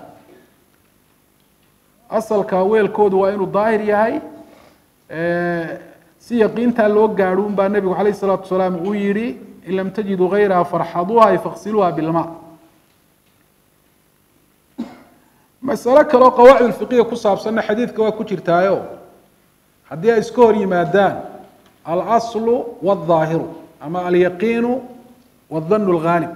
asalka weelkoodu waa inuu daahir yahay si yaqiintaa loo gaadho un baa nebigu calayh isalaatu wasalaam uu yihi in lam tajiduu gayraha farxaduuha ay faksiluuha bilma masalo kaleo qawaacid fiqiya ku saabsanna xadiidka waa ku jirtaayo haddii ay iska hor yimaadaan alaslu waaldaahiru ama alyaqiinu waadanu lghaalib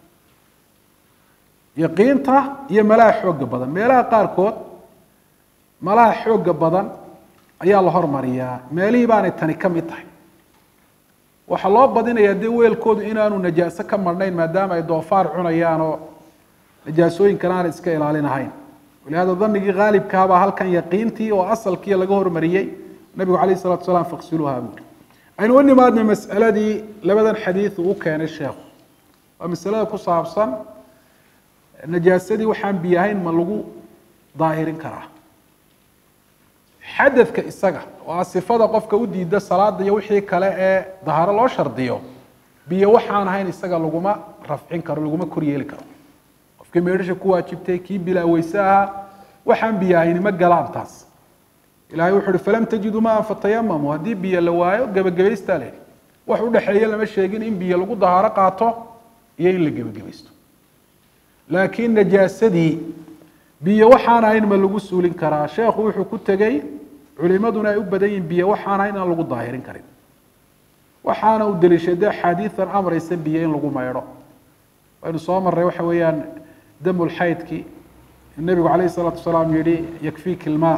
yaqiinta iyo malaha xooga badan meelaha qaarkood malaha xooga badan ayaa la hormariyaa meelihii baanay tani ka mid tahay waxaa loo badinayaa dee weelkoodu inaanu najaaso ka marhnayn maadaama ay doofaar cunayaan oo najaasooyinkan aanay iska ilaalinahayn walihaada danigii haalibkaabaa halkan yaqiintii oo asalkii laga hormariyey nabigu calayh isalatu salaam faksiluuha buuri aynu u nimaadnay mas'aladii labadan xadiid uu u keenay sheekhu waa masalada ku saabsan najaasadii waxaan biyahayn ma lagu daahirin karaa xadadka isaga oo a sifada qofka u diida salaada iyo wixii kale ee dahaaro loo shardiyo biyo waxaan ahayn isaga laguma rafcin karo laguma koryeeli karo qofkii meedhasha ku waajibtay kii bilaa weyse ahaa waxaan biyo ahayni ma galaan taas ilahay wuxu uhi falam tajiduu maan fatayamamu haddii biyo la waayo gebagabaystaa la yidhi wax udhexeeya lama sheegin in biyo lagu dahaaro qaato iyo in la gebagabaysto laakiin najaasadii biyo waxaan ahayn ma lagu suulin karaa sheekhu wuxuu ku tegey culimaduna ay u badan yihin biyo waxaan ahayn aan lagu daahirin karin waxaana uu deliishaday axaadiidan amraysa biyo in lagu maydho waynu soo marray waxa weeyaan damulxaydkii nebigu calayh isalaatu wasalaam yihi yakfiiki ilmaa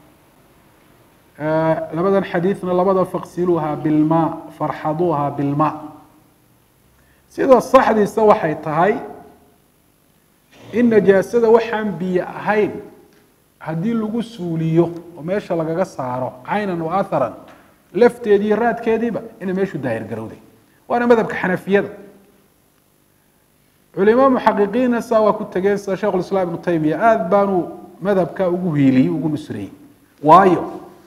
labadan xadiidna labada faqsiluuha bilmaa farxaduuha bilmaa sida saxdiisa waxay tahay in najaasada waxaan biyo ahayn haddii lagu suuliyo oo meesha lagaga saaro caynan wa atharan lafteedii iyo raadkeediiba inay meeshu daahir garowday waana madhabka xanafiyada culimo muxaqiqiinna saa waa ku tegeen sida sheikh ulislaam ibnu taymiya aada baanu madhabka ugu hiiliyey ugu nusreeyey waayo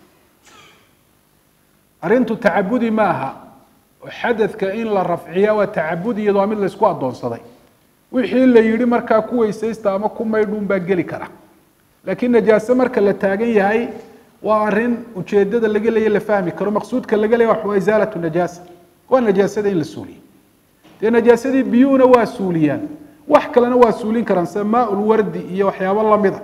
arrintu tacabudi ma aha oo xadadka in la rafciya waa tacabudi iyado waa mid laysku addoonsaday wixii la yihi markaa ku weysaysta ama ku maydhuun baa geli kara laakiin najaase marka la taagan yahay waa arin ujeedada laga leeya la fahmi karo maqsuudka laga leeya waa isaalatu najaasa waa najaasada in la suuliyo dee najaasadii biyuhuna waa suuliyaan wax kalena waa suulin karaan sida maaulwardi iyo waxyaabo lamida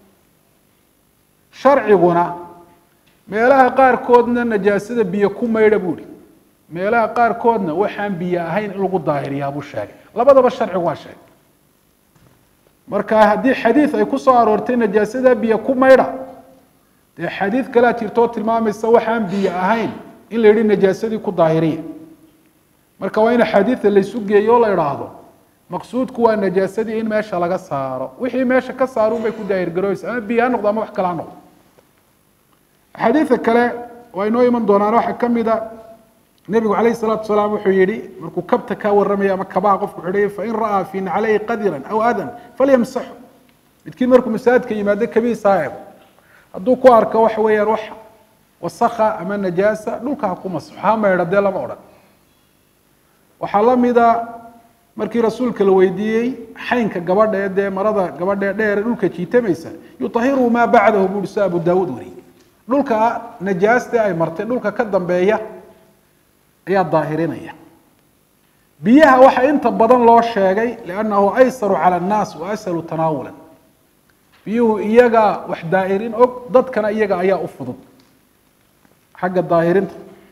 sharciguna meelaha qaarkoodna najaasada biyo ku maydha buu ihi meelaha qaarkoodna waxaan biyo ahayn in lagu daahiriyaa buu sheegay labadaba sharcigu waa sheegay marka haddii xadiid ay ku soo aroortay najaasada biyo ku maydha dee xadiid kalea jirtoo tilmaamaysa waxaan biyo ahayn in la yihi najaasadii ku daahiriya marka waa in axaadiida laysu geeyo o la idhaahdo maqsuudku waa najaasadii in meesha laga saaro wixii meesha ka saarun bay ku daahirgarooysa ama biyo ha noqdo ama wax kale ha noqdo axaadiida kale waa inoo iman doonaan waxaa ka mid a nebigu calayh salaatu wasalaam wuxuu yihi markuu kabta kaa warramaya ama kabaha qofku xidhay fain ra'aa fi naclayhi qadiran aw adan falyamsaxu midkiin markuu masaajidka yimaado kabihiisa ha eego hadduu ku arko waxa weeyaan wax wasakha ama najaasa dhulka ha ku masaxo ha maydha dee lama odhan waxaa la mida markii rasuulka la weydiiyey xaynka gabadha ee dee marada gabadha ee dheer dhulka jiitamaysa yutahiru maa bacdahu buu si abu daawuud wariyey dhulka najaasta ay martay dhulka ka dambeeya ayaa daahirinaya biyaha waxaa inta badan loo sheegay liannahu aysaru cala annaas wa ashalu tanaawulan biyuhu iyaga wax daahirin og dadkana iyaga ayaa u fudud xagga daahirinta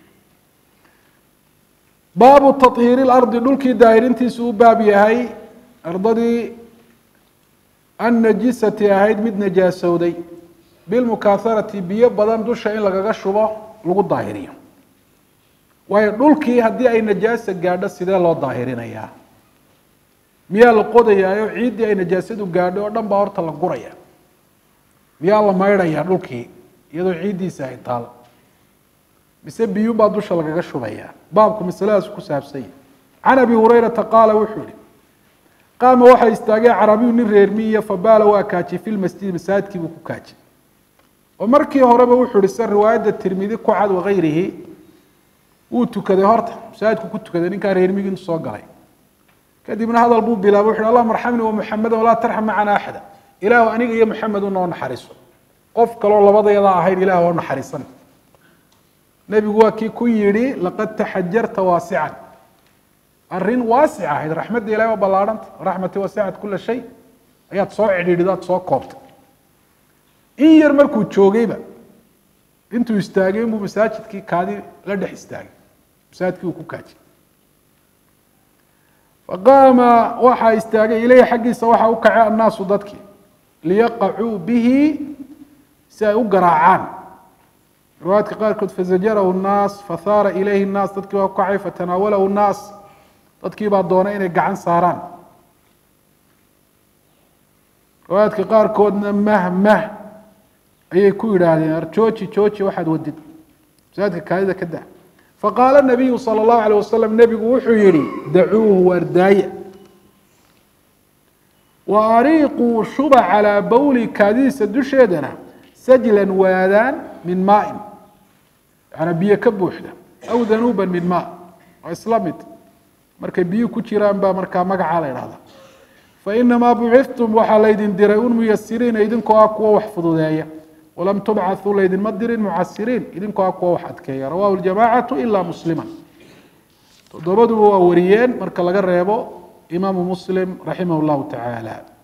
baabu tahiiri lardi dhulkii daahirintiisu u baab yahay ardadii annajisati ahayd mid najaasowday bilmukaaharati biyo badan dusha in lagaga shubo lagu daahiriyo waayo dhulkii haddii ay najaasa gaadho sidee loo daahirinayaa miyaa la qodayaayo ciiddii ay najaasadu gaadho oo dhan baa horta la guraya miyaa la maydhayaa dhulkii iyadoo ciiddiisa ay taal mise biyuun baa dusha lagaga shubayaa baabku masaladaas ku saabsanya can abi hurayrata qaala wuxuu yihi qaama waxaa istaagay carabiyu nin reermiiyo fabaala waa kaajiyey fi lmasjidi masaajidkii buu ku kaajiyey oo markii horeba wuxuu ihi se riwaayadda tirmidi ku cad wakayrihi wuu tukaday horta masaajidku ku tukaday ninkaa reermigi intu soo galay kadibna hadal buu bilaabay wuxu uhi allahuma arxamni wamuxameda walaa tarxam macana axada ilaahu aniga iyo muxamed unoo naxariiso qof kaloo labadayada ahayn ilah oo naxariisan nebigu waa kii ku yidhi laqad taxajarta waasican arrin waasic ahayd raxmadda ilahi waa ballaarhanta raxmati wasicat kula shay ayaad soo cidhiidhido aad soo koobtay in yar markuu joogayba intuu istaagay inbuu masaajidkii kaadi la dhex istaagay masaajidkii uu ku kaajiyey faqaama waxaa istaagay ileyhi xaggiisa waxaa u kacay annaasu dadkii liyaqacuu bihi si ay u garaacaan riwaayadka qaarkood fazajarahu nnaas fahaara ilayhi nnaas dadkii baa ku kacay fatanaawalahu nnaas dadkii baa doonay inay gacan saaraan riwaayadka qaarkoodna mah mah ayay ku yidhaahdeen ar jooji jooji waxaad wadid masaajidka kaadida ka daa faqaala nabiyu sala allahu alayh wasalam nebigu wuxuu yihi dacuuhu waardaaya wa ariiquu shuba calaa bawli kaadidiisa dusheedana sajlan waadaan min maain yaana biyo ka buuxda aw danuuban min maa waa isla mid markay biyo ku jiraan baa markaa magacaa la idhahda fainamaa buciftum waxaa laydin diray un muyasiriina idinkoo ah kuwa wax fududeeya walam tubcaثuu laydinma dirin mucasiriin idinkoo ah kuwa wax adkeeya rawahu ljamacatu ila muslima toddobaduba waa wariyeen marka laga reebo imaamu muslim raximah اllahu tacaala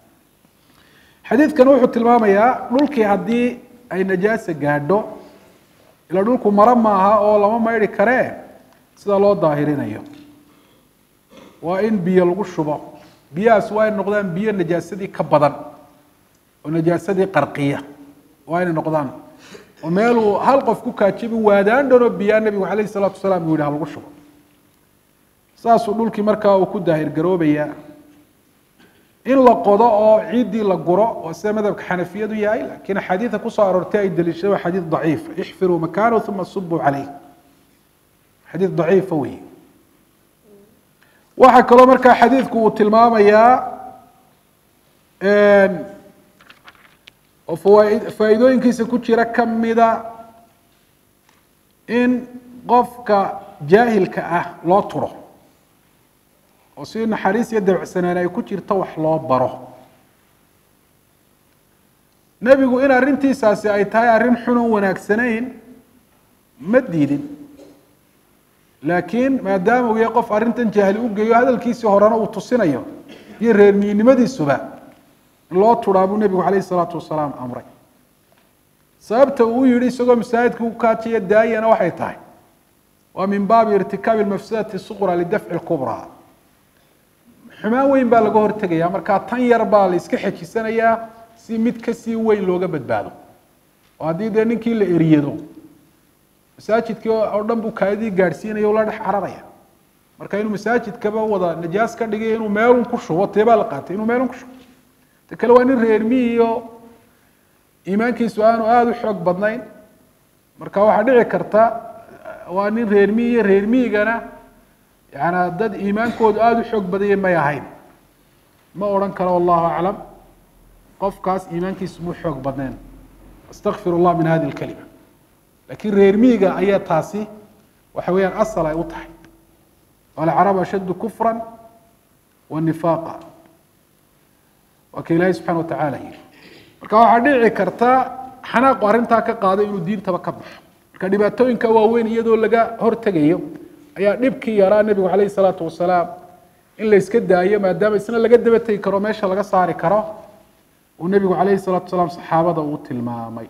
xadiidkan wuxuu tilmaamayaa dhulkii haddii ay najaasa gaadho ila dhulku maro maaha oo lama maydhi karee sida loo daahirinayo waa in biyo lagu shubo biyahaas waa inay noqdaan biyo najaasadii ka badan oo najaasadii qarqiya waa inay noqdaan oo meeluu hal qof ku kaajibi waadaan dhanoo biyaa nebigu calayh isalaatu wasalaam uu yidhi ha lagu shubo saasuu dhulkii markaa uu ku daahir garoobayaa in la qodo oo ciiddii la guro oo sida madhabka xanafiyadu yahay laakiin axaadiida kusoo aroortay ay daliishada waa xadiid daciifa ixfiruu makaanahu uma subuu caleyh xadiid daciifa wey waxaa kaloo markaa xadiidku uu tilmaamayaa oo fawaa- faa'iidooyinkiisa ku jira kamida in qofka jaahilka ah loo turo oo si naxariis iyo dabacsanaan ay ku jirto wax loo baro nebigu in arrintiisaasi ay tahay arrin xunun wanaagsanayn ma diidin laakiin maadaama uu yahay qof arrintan jaahli u geeyo hadalkiisii horena uu tusinayo iyo reermiinimadiisuba in loo turaa buu nebigu calayhi isalaatu wasalaam amray sababta uu yihi isagoo masaajidka ku kaajaya daayana waxay tahay waa min baabi irtikaabi mafsadati suqra lidafci lkubraa xumaan weyn baa laga hortegaya markaa tan yar baa la iska xejisanayaa si mid kasii weyn looga badbaado oo haddii dee ninkii la eriyado masaajidkii oo dhan buu kaadidii gaadhsiinaya o la dhex cararaya marka inuu masaajidkaba wada najaas ka dhigay inuu meelun ku shubo tee baa la qaatay inuu meelun ku shubo ta kale waa nin reermihiyo iimaankiisu aanu aada u xoog badnayn marka waxaa dhici karta waa nin reermihi iyo reermihigana yaana dad iimaankoodu aada u xoog badaya may ahayn ma odhan karo wallahu aclam qofkaas iimaankiisu mu xoog badnayn astakfir llah min hadi lkalima laakiin reermihiga ayaa taasi waxa weeyaan asal ay u tahay alcarab ashaddu kufra wa nifaaqa waa ka ilaahay subxana watacaala yihi marka waxaa dhici karta xanaaqu arrintaa ka qaado inuu diintaba ka baxo marka dhibaatooyinka waaweyn iyadoo laga hortegayo ayaa dhibkii yaraa nebigu calayhi salaatu wasalaam in la iska daayo maadaama isna laga daba tegi karo meesha laga saari karo uu nebigu calayhi salaatu wasalaam saxaabada uu tilmaamay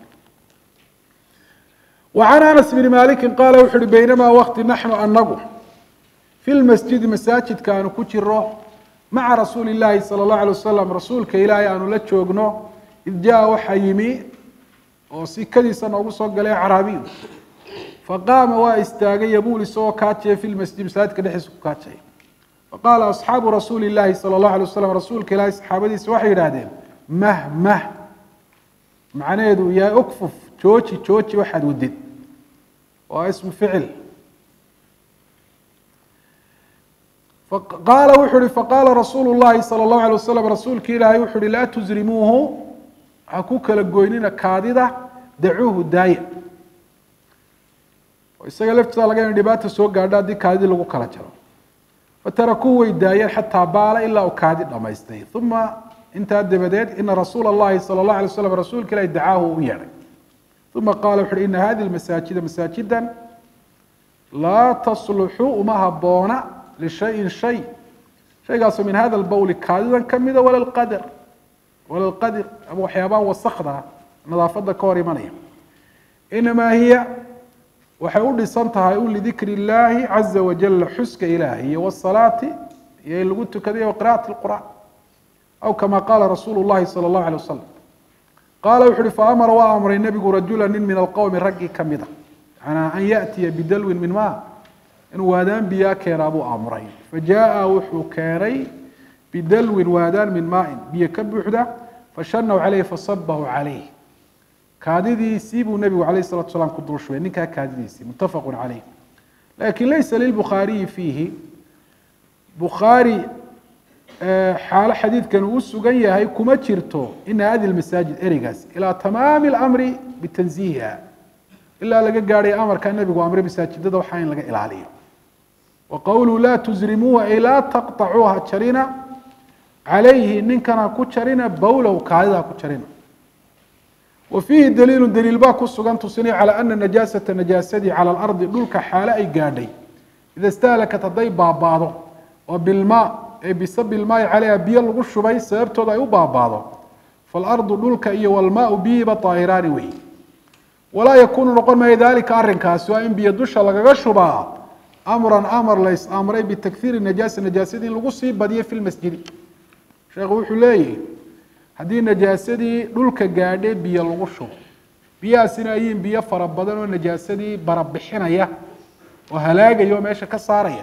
وعن أنس بن مالك قال wuxu uhi بينما وkti نحن anagu في المسجد maساaجidka aanu ku jiro maعa رasuuل اللahi صلى الله عليه وسلم rasuulka ilaahay aanu la joogno إذ jaءa waxa yimi oo sikadiisa noogu soo galay caraabiyu faqaama waa istaagay yabul isagoo kaajaya في المسجد masaajidka dhexdiisa ku kaajaya faqaala أصxaabu rasuuli الlahi salى الlaه عليه وسلم rasuulka ilaahay saxaabadiisa waxay yidhahdeen mh mh macnaheedu yahay ukfuf jooji jooji waxaad wadid waa ismu ficil qaala wuxu uhi faqaala rasuulu llahi salى اllahu alay wasalam rasuulki ilaahay wuxu uhi laa tusrimuuhu ha ku kala goynina kaadida dacuuhu daaya oo isaga laftiisa laga ina dhibaata soo gaadho haddii kaadidii lagu kala jaro fatarakuuhu way daayeen xataa baala ilaa uu kaadi dhamaystay uma intaa dabadeed ina rasuula اllahi salى اllah alay slam rasuulka ilahi dacaahu u yeedhay uma qaala wuxu uhi ina hadihi masaajida masaajidan laa tasluxu uma haboona lishayin shay shaygaasoo min hada lbowli kaadidan kamida wala lqadar wala lqadir ama waxyaabaha wasakda nadaafada ka hor imanaya inamaa hiya waxay u dhisan tahay un lidikri اllahi caza wajala xuska ilaahi iyo wsalaati iyo in lagu tukaday wa qira'ati اlqur'an aw kama qaala rasuulu llahi salى اllahu alay wasalam qaala wuxu uhi faamara waa amray nebigu rajula nin min alqowmi raggii kamida yanaa an yaأtiya bidalwin min ma inuu waadaan biyaa keenaa buu amray fajaءa wuxuu keenay bidalwin waadaan min maain biyo ka buuxda fashanaw caleyh fasabahu calayh kaadidiisii buu nebigu alayh الsalatu salaam ku dul shubay ninkaa kaadidiisii mutafaqu caleyh lakin laysa lilbukhaariyi fiihi bukhaari xaalo xadiidkan uu sugan yahay kuma jirto ina hadi masaajid ereygaas ilaa tamaami اlamri bitanziihiha ilaa laga gaadhay amarka nebigu amre masaajidada waxaa in laga ilaaliyo wa qowluhu laa tusrimuuha ay laa taqطacuuha jarina calayhi ninkan ha ku jarina bowlow kaadida ha ku jarina wa fiihi daliilu daliil baa ku sugan tusinay calى ana najaasata najaasadii calى اlardi dhulka xaalo ay gaadhay ida istahlakat hadday baabaado oo bilmaa ee bisabi ilmaayi caleyha biyo lagu shubay sababtooda ay u baabaado faalardu dhulka iyo walmaau biyiba daahiraani wey walaa yakuunu noqon maayo dalika arrinkaasi waa in biyo dusha lagaga shubaa amran amar lays amray bitakhiiri najaasa najaasadii in lagu sii badiyo fi lmasjidi sheekhu wuxuu leeyahi haddii najaasadii dhulka gaadhe biyo lagu shubo biyahaasina ayiin biyo fara badan oo najaasadii barabixinaya oo halaagaya oo meesha ka saaraya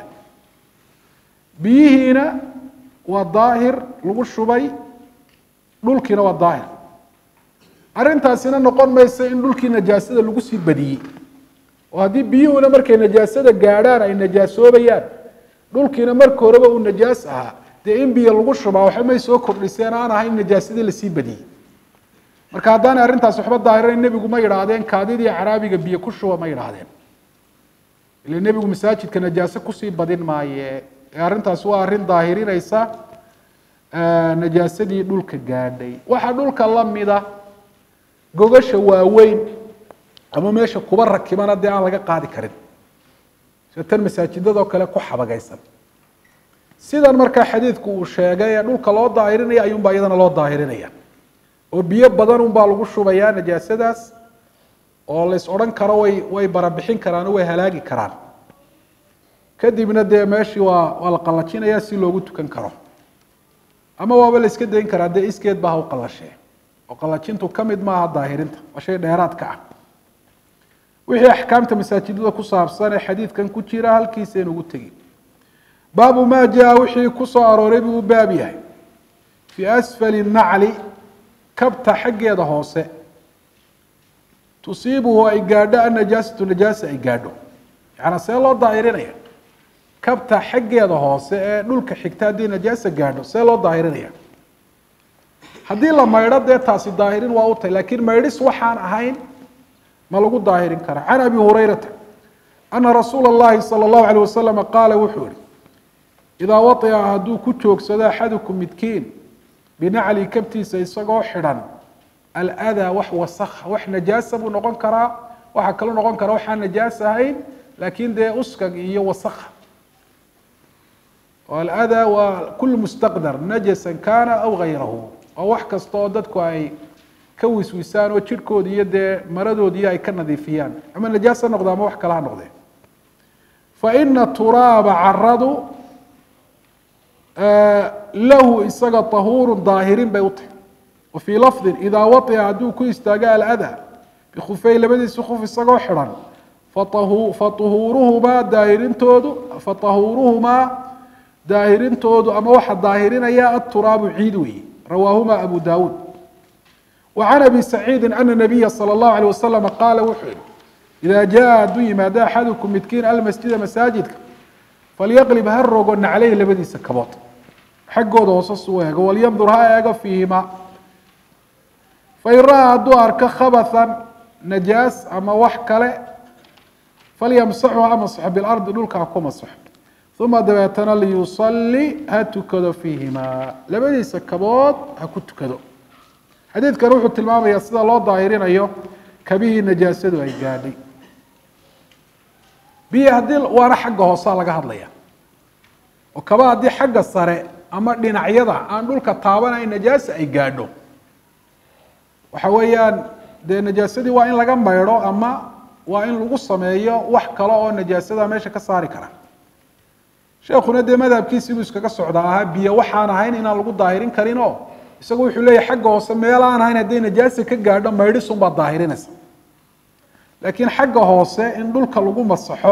biyihiina waa daahir lagu shubay dhulkiina waa daahir arrintaasina noqon maysa in dhulkii najaasada lagu sii badiyey oo haddii biyuhuna markay najaasada gaadhaan ay najaasoobayaan dhulkiina marka horeba uu najaas ahaa dee in biyo lagu shubaa waxba may soo kordhiseen aan ahayn najaasadii lasii badiyey marka haddaanay arrintaasi waxba daahirayn nebigu ma yidhaahdeen kaadidii caraabiga biyo ku shuba ma yidhaahdeen ila nebigu masaajidka najaase kusii badin maaye ee arrintaasi waa arrin daahirinaysa najaasadii dhulka gaadhay waxaa dhulka lamida gogasha waaweyn ama meesha kuba rakibana dee aan laga qaadi karin sida tan masaajidadoo kale ku xabagaysan sidan markaa xadiidku uu sheegay ee dhulka loo daahirinaya ayuunbaa iyadana loo daahirinaya oo biyo badan unbaa lagu shubayaa najaasadaas oo lays odhan karo way way barabixin karaan oo way halaagi karaan kadibna dee meeshii waa waa la qallajinaya si loogu tukan karo ama waaba la iska dayn karaa dee iskeed baa ha u qallashee oo qallajintu ka mid maaha daahirinta waa shay dheeraadka ah wixii axkaamta masaajidada ku saabsan ee xadiidkan ku jira halkiisaynu ugu tegi baabu maa jaa wixii ku soo arooray buu u baab yahay fii asfali nacli kabta xaggeeda hoose tusiibuhu ay gaadho annajaasatu najaasa ay gaadho yacanaa see loo daahirinaya kabta xaggeeda hoose ee dhulka xigta haddii najaasa gaadho see loo daahirinaya haddii la maydho dee taasi daahirin waa u tahy laakiin maydhis waxaan ahayn ma lagu daahirin karaa can abi hurayrata ana rasuula اllahi salى اllahu alيh wasalama qaala wuxuu yihi idaa waطica hadduu ku joogsado axadukum midkiin binacli kabtiisa isagoo xidhan aladaa wax wasakha wax najaasa buu noqon karaa waxaa kaloo noqon karaa waxaan najaas ahayn laakiin dee uskag iyo wasakha aladaa waa kul mustaqdar najasan kana aw gayrahu waa wax kasta oo dadku ay ka wiswisaan oo jidhkooda iyo dee maradoodiiyo ay ka nadiifiyaan ama najaas ha noqde ama wax kale ha noqdee faina turaaba caradu lahu isaga tahuuru daahirin bay u tahy wa fii lafdin idaa waطica hadduu ku istaago alada bikufey labadiisi kuf isagoo xidhan fauhuuruhumaa daahirintoodu fatahuuruhumaa daahirintoodu ama waxa daahirinaya aturaabu ciid weeye rawaahuma abu dawuud wa can abi saciidi ana nabiya salى اllahu alيه waslama qaala wuxuu yihi idaa jaa hadduu yimaado axadukum midkiin almasjida masaajidka falyaqlib ha rogo nacleyh labadiisa kabood xaggooda hoose suu eego walyandur ha eego fiihima fain ra-a hadduu arko khabathan najaas ama wax kale falyamsaxu ha masaxo bilardi dhulka ha ku masaxo uma dabeetana liyusali ha tukado fiihimaa labadiisa kabood ha ku tukado xadiidkan wuxuu tilmaamayaa sida loo daahirinayo kabihii najaasadu ay gaadhay biyo haddii waana xagga hoosea laga hadlaya oo kaba haddii xagga sare ama dhinacyada aan dhulka taabanayn najaasa ay gaadho waxa weeyaan dee najaasadii waa in laga maydho ama waa in lagu sameeyo wax kale oo najaasada meesha ka saari kara sheekuna dee madhabkiisii buu iskaga socdaa ahaa biyo waxaan ahayn inaan lagu daahirin karin oo isagu wuxuu leeyahy xagga hoose meel aan ahayn hadday najaasa ka gaadho maydhisun baad daahirinaysa laakiin xagga hoose in dhulka lagu masaxo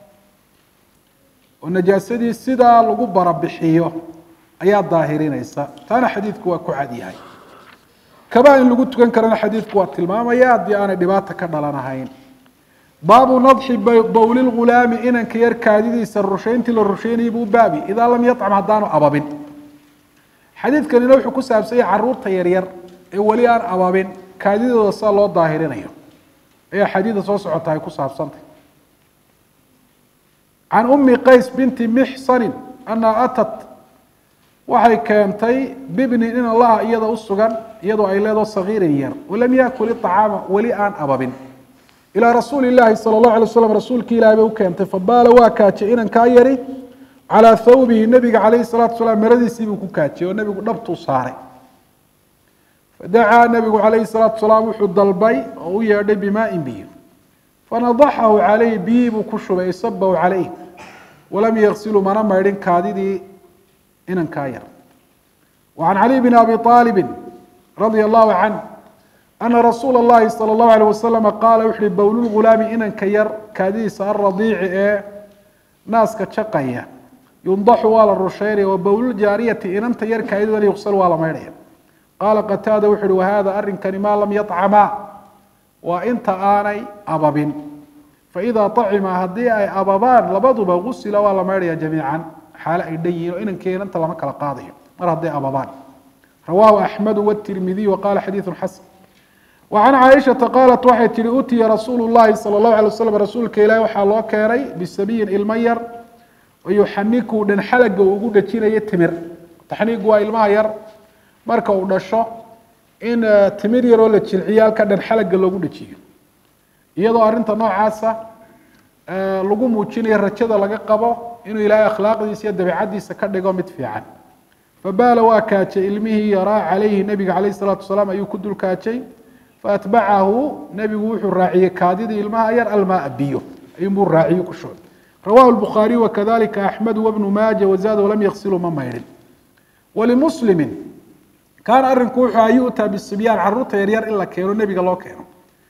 oo najaasadii sidaa lagu barabixiyo ayaa daahirinaysa taana xadiidku waa ku cad yahay kabaa in lagu tukan karana xadiidku waa tilmaamaya haddii aanay dhibaata ka dhalanahayn baabu nadxi bowli lghulaami inanka yar kaadidiisa rushayntii la rusheynayay buu baabi idaa lam yacam haddaanu ababin xadiidkanina wuxuu ku saabsanya caruurta yaryar ee weli aan ababin kaadidooda sida loo daahirinayo ayaa xadiida soo socota ay ku saabsantay can umi qays binti mixsanin anaa atat waxay keentay bibnin in allaha iyada u sugan iyadoo ay leedo sagiirin yar walam yaakul iطacaama weli aan ababin ilaa rasuuli llaahi sala اllahu alay waslam rasuulkii ilahi bay u keentay fabaala waa kaajay inankaa yari calaa thawbihi nebiga calayhi salatu wasalaam maradiisii buu ku kaajiyey oo nebigu dhabtuu saaray fadacaa nabigu calayhi salaatu salaam wuxuu dalbay oo u yeedhay bimaain biyo fanadaxahu calayhi biyii buu ku shubay isabahu calayh walam yaksilu mana maydhin kaadidii inankaa yar وعن علي بن أبي طالب رضي الله عنه أن رsuuل اللhi صلى الله عليه وسلم qاaل وxu hi bowl الغuلاam inanka yar kaadidiisa الرaضيici ee naaska jaqaya yundaxu waa la rusheynaya wabowluljaariyati inanta yar kaadidana yuqsal waa la maydhaya qaala qataada wuxu uhi wahada arrinkani maa lam yطcamaa waa inta aanay ababin faidaa طacima haddii ay ababaan labaduba gusila waa la maydhaya jamiican xaale ay dhan yihin oo inankii inanta lama kala qaadayo mar hadday ababaan rawaahu axmedu wtirmidiy waqala xadiidu xasan وعن cائشhaةa qاaلت waxay tihi utiya rasuul الlahi salى الlaه عalيه waslم rasuulka ilahi waxaa loo keenay bisabiyin ilmo yar oo yuxaniku dhan xalaga uu ugu dhajinayo timir taxniigu waa ilmaha yar marka uu dhasho in timir yaroo la jilciyo halka dhan xalaga loogu dhajiyo iyadoo arrinta noocaasa lagu muujinayo rajada laga qabo inuu ilaahay akhlaaqdiisa iyo dabeicadiisa ka dhigo mid fiican fabaala waa kaajay ilmihii yaraa calayhi nebiga calayh الsalaatu wasalaam ayuu ku dul kaajay faatbacahu nebigu wuxuu raaciyey kaadidii ilmaha yar almaa biyo ayuunbuu raaciyo ku shubay rawahu lbukhaariy wakadalika axmedu wabnu maaja wazaada walam yaksilu ma maydhin walimuslimin kaana arrinku wuxuu a yu'taa bisibyaan caruurta yaryar in la keeno nebiga loo keeno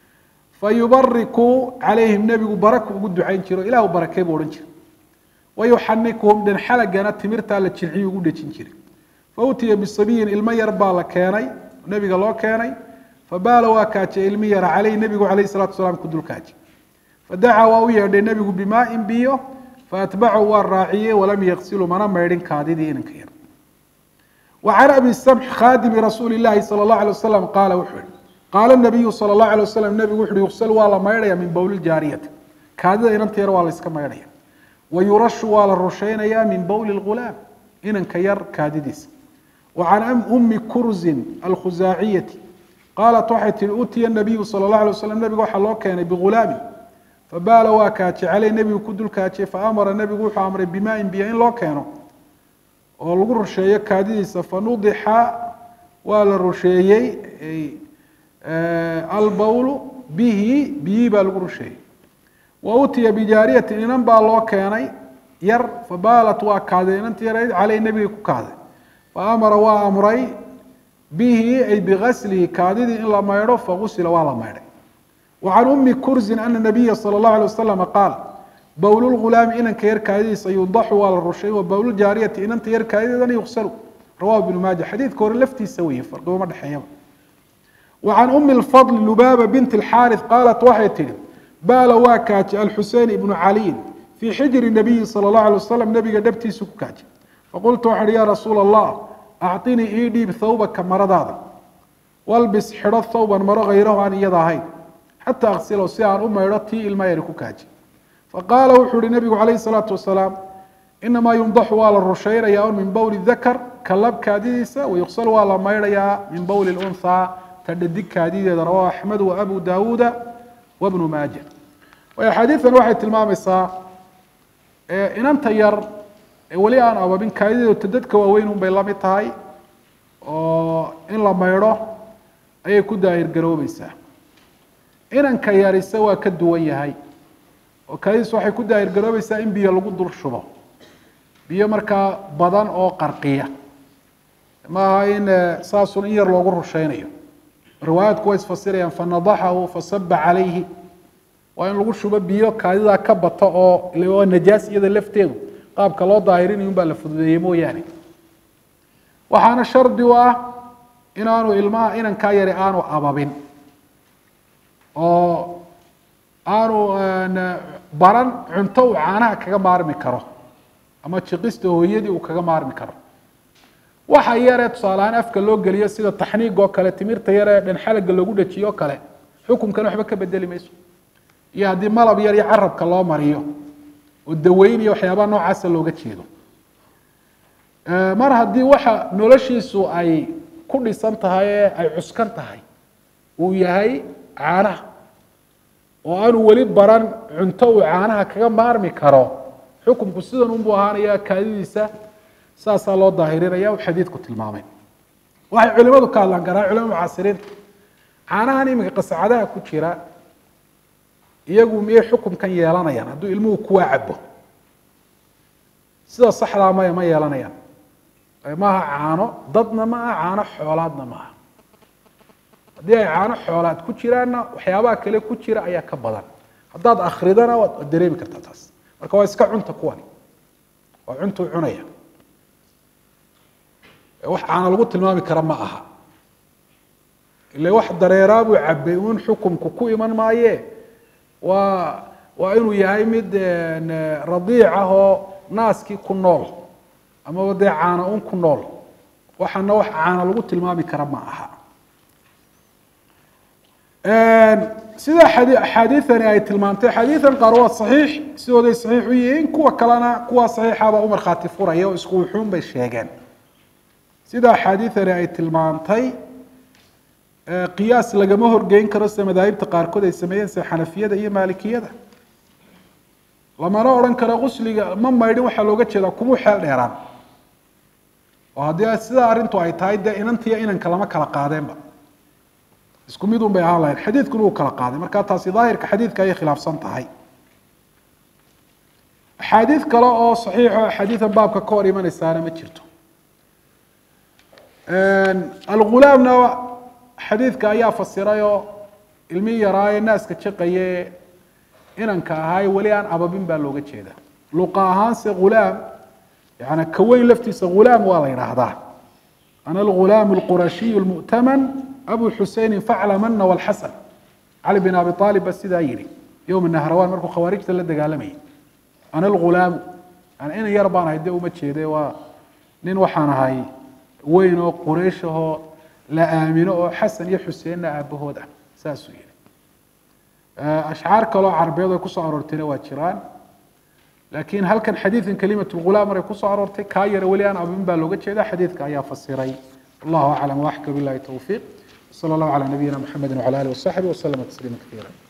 fayubariku calayhim nebigu baraku ugu ducayn jiro ilahu barakee buu odhan jira wayuxanikuhum dhan xalagana timirtaa la jilciyu ugu dhejin jiray fautiya bisabiyin ilmo yar baa la keenay nebiga loo keenay fabaala waa kaajay ilmi yara caleyh nebigu calayh salatu wasalaam ku dul kaajay fadacaa waa u yeedhay nebigu bimaain biyo faatbacahu waa raaciyey walam yaksilu mana maydhin kaadidii inanka yar wa can abi samx khaadimi rasuuli llahi sala allahu alay wasalam qaala wuxuu yihi qaala nabiyu sala allahu alay wasalam nebigu wuxu uhi yuksal waa la maydhaya min bowli ljaariyati kaadida inanta yar waa la iska maydhaya wa yurashu waa la rusheynaya min bowli lghulaam inanka yar kaadidiisa wa can ummi kurzin alkhusaaciyati qaalat waxay tihi utiya nabiyu sala اllah alay waslam nebiga waxaa loo keenay bigulaamin fabaala waa kaajay caleyh nebigu ku dul kaajay faamara nebigu wuxuu amray bimaain biyo in loo keeno oo lagu rusheeyo kaadidiisa fanudixa waa la rusheeyey albowlu bihi biyii baa lagu rusheeyey wa utiya bijaariyatin inan baa loo keenay yar fabaalat waa kaaday inanti yarayd caleyh nebigay ku kaaday faamara waa amray bihi ay bigaslihi kaadidii in la maydho fagusila waa la maydhay wa can ummi kurzin ana nabiya sala اllahu alay wasalama qaal bowl lghulaami inanka yar kaadidiisa yundaxu waa la rushay wa bowljaariyati inanta yar kaadideedana yuksalu rawahu ibnu maaja xadiidka hore laftiisa weeye farqiguma dhexeeyaba wa can umi lfadl lubaaba binti اlxaarith qaalat waxay tihi baala waa kaajay alxusein ibnu caliyin fii xijri nabiyi sala اllahu alay wasalam nebiga dhabtiisu ku kaajay faqultu waxaan ihi ya rasuula allah acطinii ii dhiib thawbaka maradaada walbis xidho thawban maro hayrahu aan iyada ahayn xataa aksilow si aan u maydho tii ilma yari ku kaaji faqaala wuxuu ihi nabigu calayh الsalaatu wasalaam inamaa yundaxu waa la rusheynaya un min bowli dakar kalab kaadidiisa wayuqsal waa la maydhayaa min bowli اlunhaa ta dhadig kaadideeda rawahu axmed wa abu daawuuda wabnu maaja axaadiidan waxay tilmaamaysaa inanta yar weli aan ababin kaadideedu dadka waaweyn un bay la mid tahay oo in la maydho ayay ku daahir garoobeysaa inanka yarise waa ka duwan yahay oo kaadidiis waxay ku daahir garoobeysaa in biyo lagu dul shubo biyo markaa badan oo qarqiya maaha in saasun in yar loogu rusheynayo riwaayaadku way isfasirayaan fanadaxahu fasaba calayhi waa in lagu shubo biyo kaadidaa ka bata oo waa najaas iyada lafteedu qaabka loo daahirinayo un baa la fududeeyey mooyaane waxaana shardi u ah inaanu ilmaha inankaa yari aanu ababin oo aanu baran cunto uu caanaha kaga maarmi karo ama jiqista hooyadii uu kaga maarmi karo waxa yaree tusaalehaan afka loo geliyo sida taxniig oo kale timirta yaree dhan xalaga loogu dhajiyo o kale xukunkan waxba ka bedeli mayso iyo haddii malab yar iyo carabka loo mariyo oo daweynaya waxyaabaha noocaasa looga jeedo mar haddii waxa noloshiisu ay ku dhisan tahay ee ay cuskan tahay uu yahay caanaha oo aanu weli baran cunto uu caanaha kaga maarmi karo xukunku sidan unbuu ahaanaya kaadidiisa saasaa loo daahirinaya uu xadiidku tilmaamay waxay culimadu ka hadlaan garaa culimada mucaasiriinta caanahan iminka qasacadaha ku jira iyagu miyay xukumkan yeelanayaan hadduu ilmuhu kuwaa cabo sida saxdaa maya ma yeelanayaan maaha caano dadna ma aha caano xoolaadna ma aha haddii ay caano xoolaad ku jiraanna waxyaabaha kale ku jira ayaa ka badan haddaad akridana waad dareemi kartaa taas marka waa iska cunta kuwani waa cuntuu cunaya wax caano lagu tilmaami kara ma aha ile wax dareeraa buu cabay un xukumku ku iman maaye waa waa inuu yahay mid radiic ah oo naaskii ku nool amaba dee caano un ku nool waxaana wax caano lagu tilmaami kara ma aha sida axaadiiani ay tilmaantay xadiian qaar waa saxiix sidooday saxiix u yihiin kuwa kalena kuwa saxiixaba u markhaati furaya oo isku wuxuun bay sheegeen sida axaadiiani ay tilmaantay qiyaas lagama horgeyn karo sida madaahibta qaarkood ay sameeyeen sida xanafiyada iyo maalikiyada lamana odhan karo qusliga ma maydhin waxaa looga jeedaa kumuu xeel dheeraan oo haddii sidaa arrintu ay tahay dee inantiiyo inanka lama kala qaadeenba isku mid un bay ahaan lahayn xadiidkuna uu kala qaaday marka taasi daahirka xadiidka ayay khilaafsan tahay axaadiid kale oo saxiixo axaadiidan baabka ka hor imanaysaana ma jirto algulaamna xadiidka ayaa fasirayoo ilmi yaraaye naaska jaqaye inanka ahaaye weli aan ababin baa looga jeeda luqa ahaanse ghulaam yani kaweyn laftiisa ghulaam waa la yidhaahdaa ana algulaam alqurashiy lmu'taman abu xuseynin faclamana walxasan cali bin abi aalib ba sidaa yihi yowma nahrawaan markuu khawaarijta la dagaalamayay ana algulaamu yani inan yar baan ahay dee uma jeede waa nin waxaan ahay weyn oo quraysh ahoo la aamino oo xasan iyo xuseenna aabahood ah saasuu yihi ashcaar kaloo carabeed ay kusoo aroortayna waa jiraan laakiin halkan xadiidan kalimat lghulaam maray kusoo aroortay kaa yara weli aan abin baa looga jeeda xadiidka ayaa fasiray wallahu aclam waaxka bilahi towfiiq وصلى الله على نبينا محمد وعلى اله وصحبه وسلم تسليما كثيرا